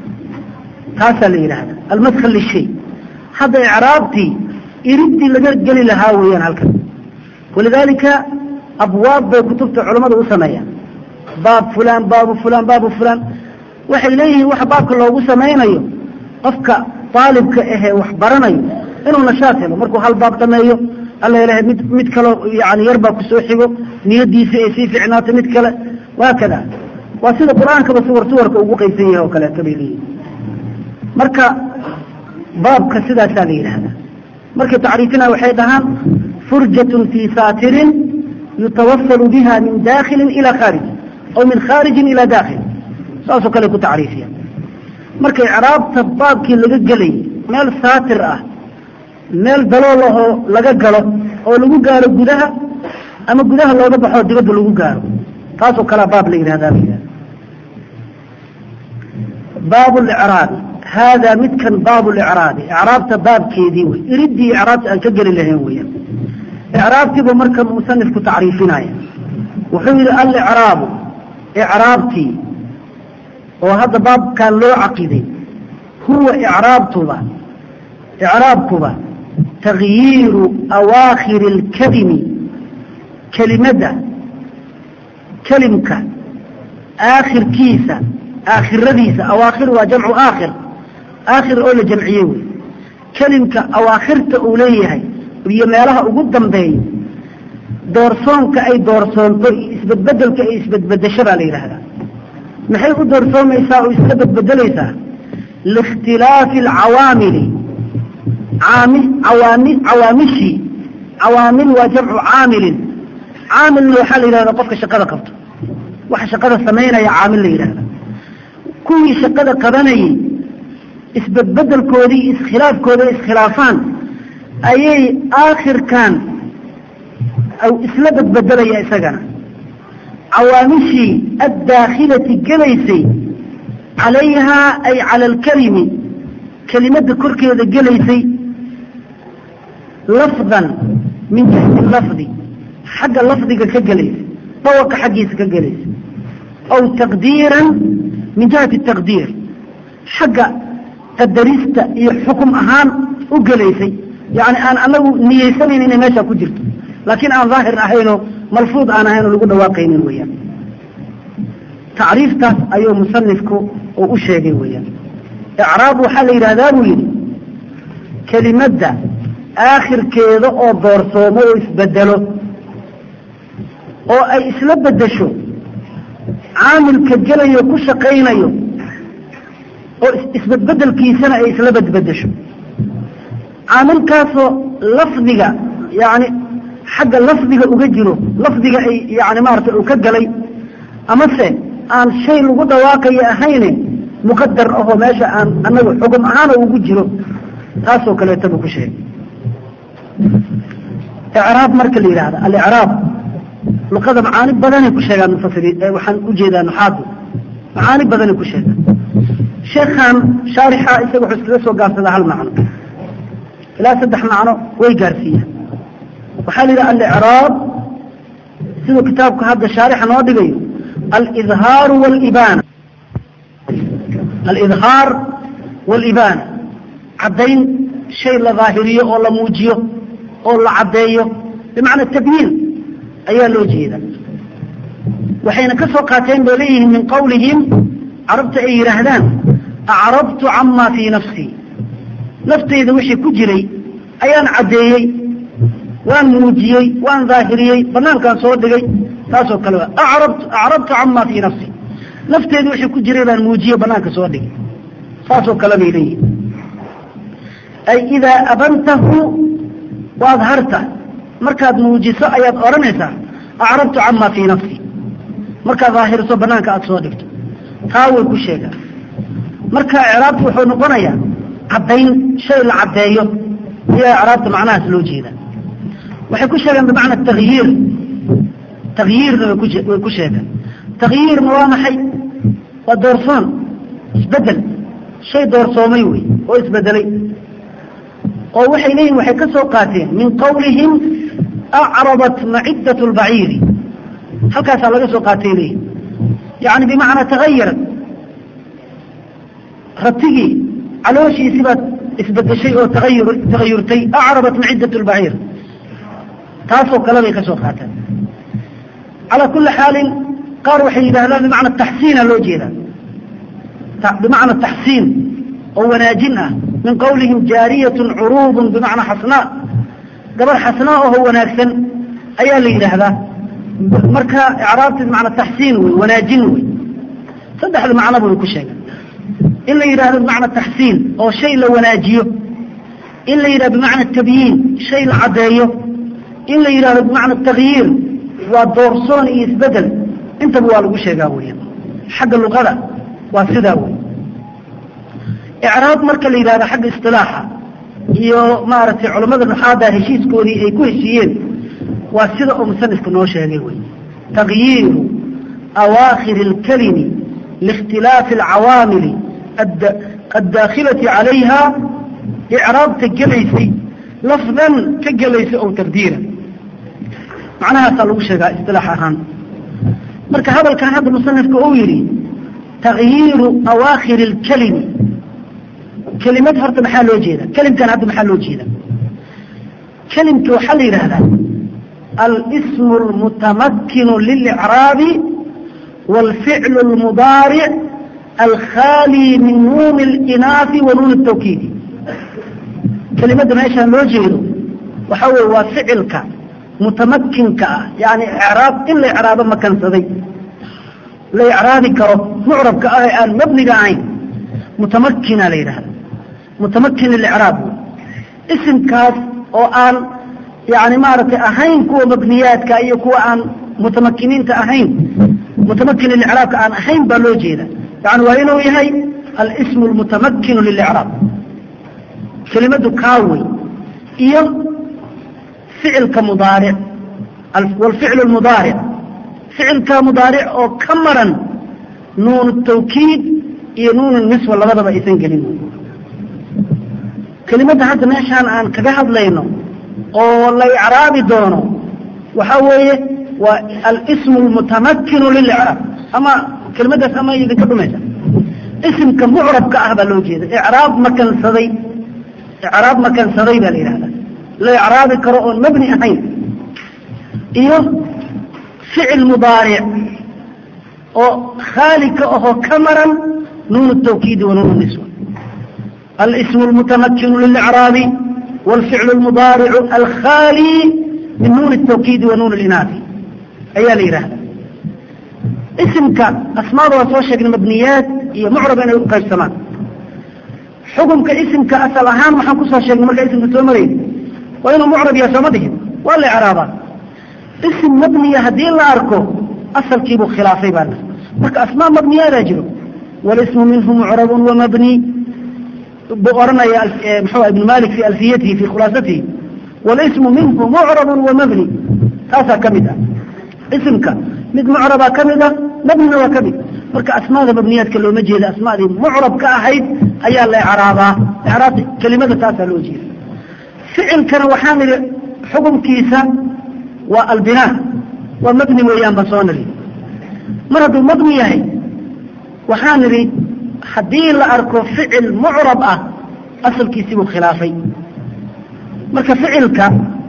taasaa la yidhahda almadkhal lishay hadda icraabtii iridii laga geli lahaa weeyaan halkan walidaalika abwaab bay kutubta culammada u sameeyaan baab fulaan baabu fulaan baabu fulaan waxay leeyihiin waxa baabka loogu samaynayo qofka aalibka ahee wax baranayo inuu nashaad helo markuu hal baab dhameeyo alla ilahay mid mid kaloo yani yar baa kusoo xigo niyadiisa ay sii ficnaato mid kale waakada waa sida qur-aankaba suwar suwarka ugu qaysan yahay oo kaleeto bay leeyihin marka baabka sidaasaa la yidhaahdaa markay tacriifina waxay dhahaan furjatun fii saatirin yutawasalu biha min dakhilin ila khaarij aw min khaarijin ila dakhil saasoo kale ku tacriifiya marka icraabta baabkii laga gelay meel saatir ah meel dalool ahoo laga galo oo lagu gaaro gudaha ama gudaha looga baxoo dibadda lagu gaaro taasoo kalea baab la yidhahdaa la yidhahda baab licraabi haadaa midkan baab licraabi icraabta baabkeedii wey iridii icraabta aan ka geli lahayn weeyaan icraabtiibu marka musanifku tacriifinaya wuxuu yidhi alicraabu icraabtii oo hadda baabkan loo caqiday huwa icraabtuba icraabkuba takyiiru awaakhiri اlkalimi kelimadda kelimka aakhirkiisa aakhiradiisa awaakhir waa jamcu aakhir aakhir oo la jamciyey wey kelimka awaakhirta uu leeyahay iyo meelaha ugu dambeeya doorsoonka ay doorsoonto isbedbedelka ay isbedbedesho baa la yidhaahdaa maxay u doorsoomaysaa oo isla bedbedelaysaa liikhtilaafi alcawaamili caami cawaami cawaamishii cawaamil waa jamcu caamilin caamilna waxaa la yidhahdaa qofka shaqada qabto waxa shaqada samaynaya caamil la yidhahda kuwii shaqada qabanayay isbedbedelkoodii iskhilaafkooda iskhilaafaan ayay aakhirkan isla bedbedelaya isagana cawaamishii addaakhilati gelaysay calayhaa ay cala alkalimi kelimadda korkeeda gelaysay lafdan min jihati lafdi xagga lafdiga ka gelaysay dawaqa xaggiisa ka gelaysay aw taqdiiran min jihati taqdiir xagga qadarista iyo xukum ahaan u gelaysay yani aan anagu niyeysanayn inay meeshaa ku jirto laakiin aan daahir ahaynoo malfuud aan ahaynoo lagu dhawaaqaynin weeyaan tacriiftaas ayuu musanifku uu u sheegay weeyaan icraab waxaa la yidhahdaa buu yidhi kelimadda aakhirkeeda oo doorsoomo oo isbedelo oo ay isla bedesho caamilka gelayo ku shaqaynayo oo isbedbedelkiisana ay isla bedbedesho caamilkaasoo lafdiga yani xagga lafdiga uga jiro lafdiga ay yani maarata uu ka galay amase aan shay lagu dhawaaqayo ahayne muqadar ahoo meesha aan anaga xugum ahaana ugu jiro taasoo kaleeta buu ku sheegay icraab marka la yidhahda alicraab luqada macaani badanay ku sheegaan mufasiriin waxaan ujeedaa nuxaadu macaani badanay ku sheegaan sheekhan shaarixa isaga wuxuu iskaga soo gaabsadaa hal macno ilaa saddex macno way gaarsiiyaan waxaa la yidhaha alicraab siduu kitaabka hadda shaarixa noo dhigayo alidhaaru walibaana alidhaar walibaana caddayn shay la daahiriyo oo la muujiyo oo la caddeeyo bimacna tabyiin ayaa loo jeeda waxayna ka soo qaateen bay leeyihiin min qawlihim carabta ay yidhaahdaan acrabtu camaa fii nafsii naftayda wixii ku jiray ayaan caddeeyey waan muujiyey waan daahiriyey banaankaan soo dhigay taasoo kale wa acrabtu acrabtu camaa fii nafsii nafteyda wixii ku jiray baan muujiyey banaanka soo dhigay saasoo kale bay leeyihin ay idaa abantahu waad harta markaad muujiso ayaad odhanaysaa acrabtu camaa fii nafsii markaad daahiriso banaanka aada soo dhigto taa way ku sheegaan marka icraabtu wuxuu noqonayaa caddayn shay la caddeeyo ayaa icraabta macnahaas loo jeeda waxay ku sheegeen bimacna takyiir takyiirna way ku way ku sheegeen takyiirna waa maxay waa doorsoon isbedel shay doorsoomay wey oo isbedelay oo waxay leeyihin waxay ka soo qaateen min qawlihim acrabat maciddat lbaciiri halkaasaa laga soo qaatay leeyihin yani bimacnaa tagayarat ratigii calooshiisi baad isbedeshay oo taayur tagayurtay acrabat maciddat lbaciir taasoo kale bay ka soo qaateen calaa kuli xaalin qaar waxay yidhahdaan bimacna taxsiina loo jeeda bimacna taxsiin oo wanaajin ah min qawlihim jaariyatun curuubun bimacnaa xasnaa gabar xasnaa oho wanaagsan ayaa la yidhaahdaa marka icraabti bimacna taxsiin wey wanaajin wey saddexda macnoba way ku sheegeen in la yidhahdo bimacna taxsiin oo shay la wanaajiyo in la yidhahdo bimacna tabyiin shay la caddeeyo in la yidhahdo bimacna takyiir waa doorsoon iyo isbedel intaba waa lagu sheegaa weya xagga luqada waa sidaa wey icraab marka la yidhahdo xagga isilaaxa iyo maaragtay culammada nuxaada heshiiskoodii ay ku heshiiyeen waa sida uu musanifku noo sheegay wey takyiiru awaakhiri اlkalimi liikhtilaafi alcawaamili addaakhilati calayha icraabta gelaysay lafdan ka gelaysa oo taqdiira macnahaasaa lagu sheegaa isilaax ahaan marka hadalkan hadda musanifka uu yidhi takyiiru awaakhiri اlkalimi kelimad horta maxaa loo jeeda kelimkan hadda maxaa loo jeeda kelimka waxaa la yidhahdaa alsmu اlmutamakinu lilicraabi wاlficlu اlmudaaric alkhaalي min nuuni اlinaafi wa nuuni الtawkiidi kelimadda meeshaan loo jeedo waxaa weye waa ficilka mutamakinka ah yani icraab in la icraabo makansaday la icraabi karo mucrabka ah ee aan mabniga ahayn mutamakina la yidhahda mutamakin lilicraab isimkaas oo aan yani maaragtay ahayn kuwa mabniyaadka iyo kuwa aan mutamakiniinta ahayn mutamakin lilicraabka aan ahayn baa loo jeeda yani waa inuu yahay alsmu lmutamakinu lilicraab kelimadu kaawey iyo ficilka mudaaric wlficlu mudaaric ficilka mudaaric oo ka maran nuun tawkiid iyo nuun niswa labadaba aysan gelin kelimadda hadda meeshaan aan kaga hadlayno oo la icraabi doono waxaa weeye waa alsmu lmutamakinu lilicraab ama kelimadaas ama idinka dhumaysa isimka mucrabka ah baa loo jeeda icraab makansaday icraab makansaday baa la yidhahda la icraabi karo oon mabni ahayn iyo ficil mudaaric oo khaali ka ahoo ka maran nuun tawkiidi wa nuun niswa alsmu lmutamakinu lilicraabi wاlficlu lmudaaricu alkhaalي min nuun الtawkiidi wa nuun اlinaafi ayaa la yidhahda isimka asmaada waa soo sheegnay mabniyaad iyo mucrab inay u qaybsamaan xukumka isimka asal ahaan waxaan kusoo sheegnay markaa isimka soo marayna waa inuu mucrab yahay sooma dhihin waa la icraabaa isim mabniya haddii la arko asalkiibuu khilaafay baana marka asmaa mabniyaadaa jiro walismu minhu mucrabu wamabni buu oranaya mxua ibn malik fi alfiyatihi fi khulaasatihi walismu minhu mucrabu wamabni taasaa ka mid ah isimka mid mucrabaa ka mid ah mabnina waa ka mid marka asmaada mabniyaadka looma jeeda asmaadii mucrab ka ahayd ayaa la ecraabaa ecraabta kelimada taasaa loo jeeda ficilkana waxaan idhi xukumkiisa waa albinaa waa mabni weeyaan baan soo niri mar hadduu mabni yahay waxaan nidhi haddii la arko ficil mucrab ah asalkiisii buu khilaafay marka ficilka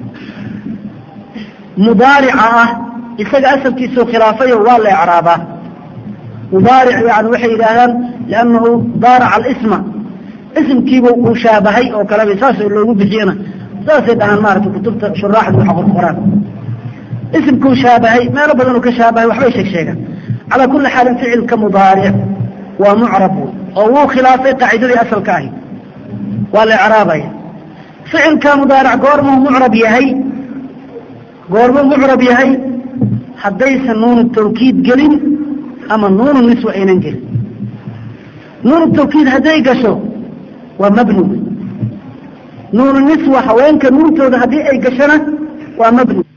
mudaarica ah isaga asalkiisuu khilaafayo waa la ecraabaa mudaaric yani waxay yidhaahdaan liannahu daaraca alisma isimkiibu uu shaabahay oo kaleba saasoo loogu bixiyana saasay dhahaan maarata kutubta shuraaxdu waxa qorqoraan isimkuu shaabahay meelo badan uu ka shaabahay waxbay sheeg sheegaan calaa kulli xaalin ficilka mudaaric waa mucrab oo wuu khilaafay qaacidadii asalka ahi waa la ecraabaya ficilka mudaaric goormuu mucrab yahay goormuu mucrab yahay haddaysan nuunu tawkiid gelin ama nuunu niswa aynan gelin nuunu tawkiid hadday gasho waa mabni nuunu niswa haweenka nuuntooda haddii ay gashona waa mabni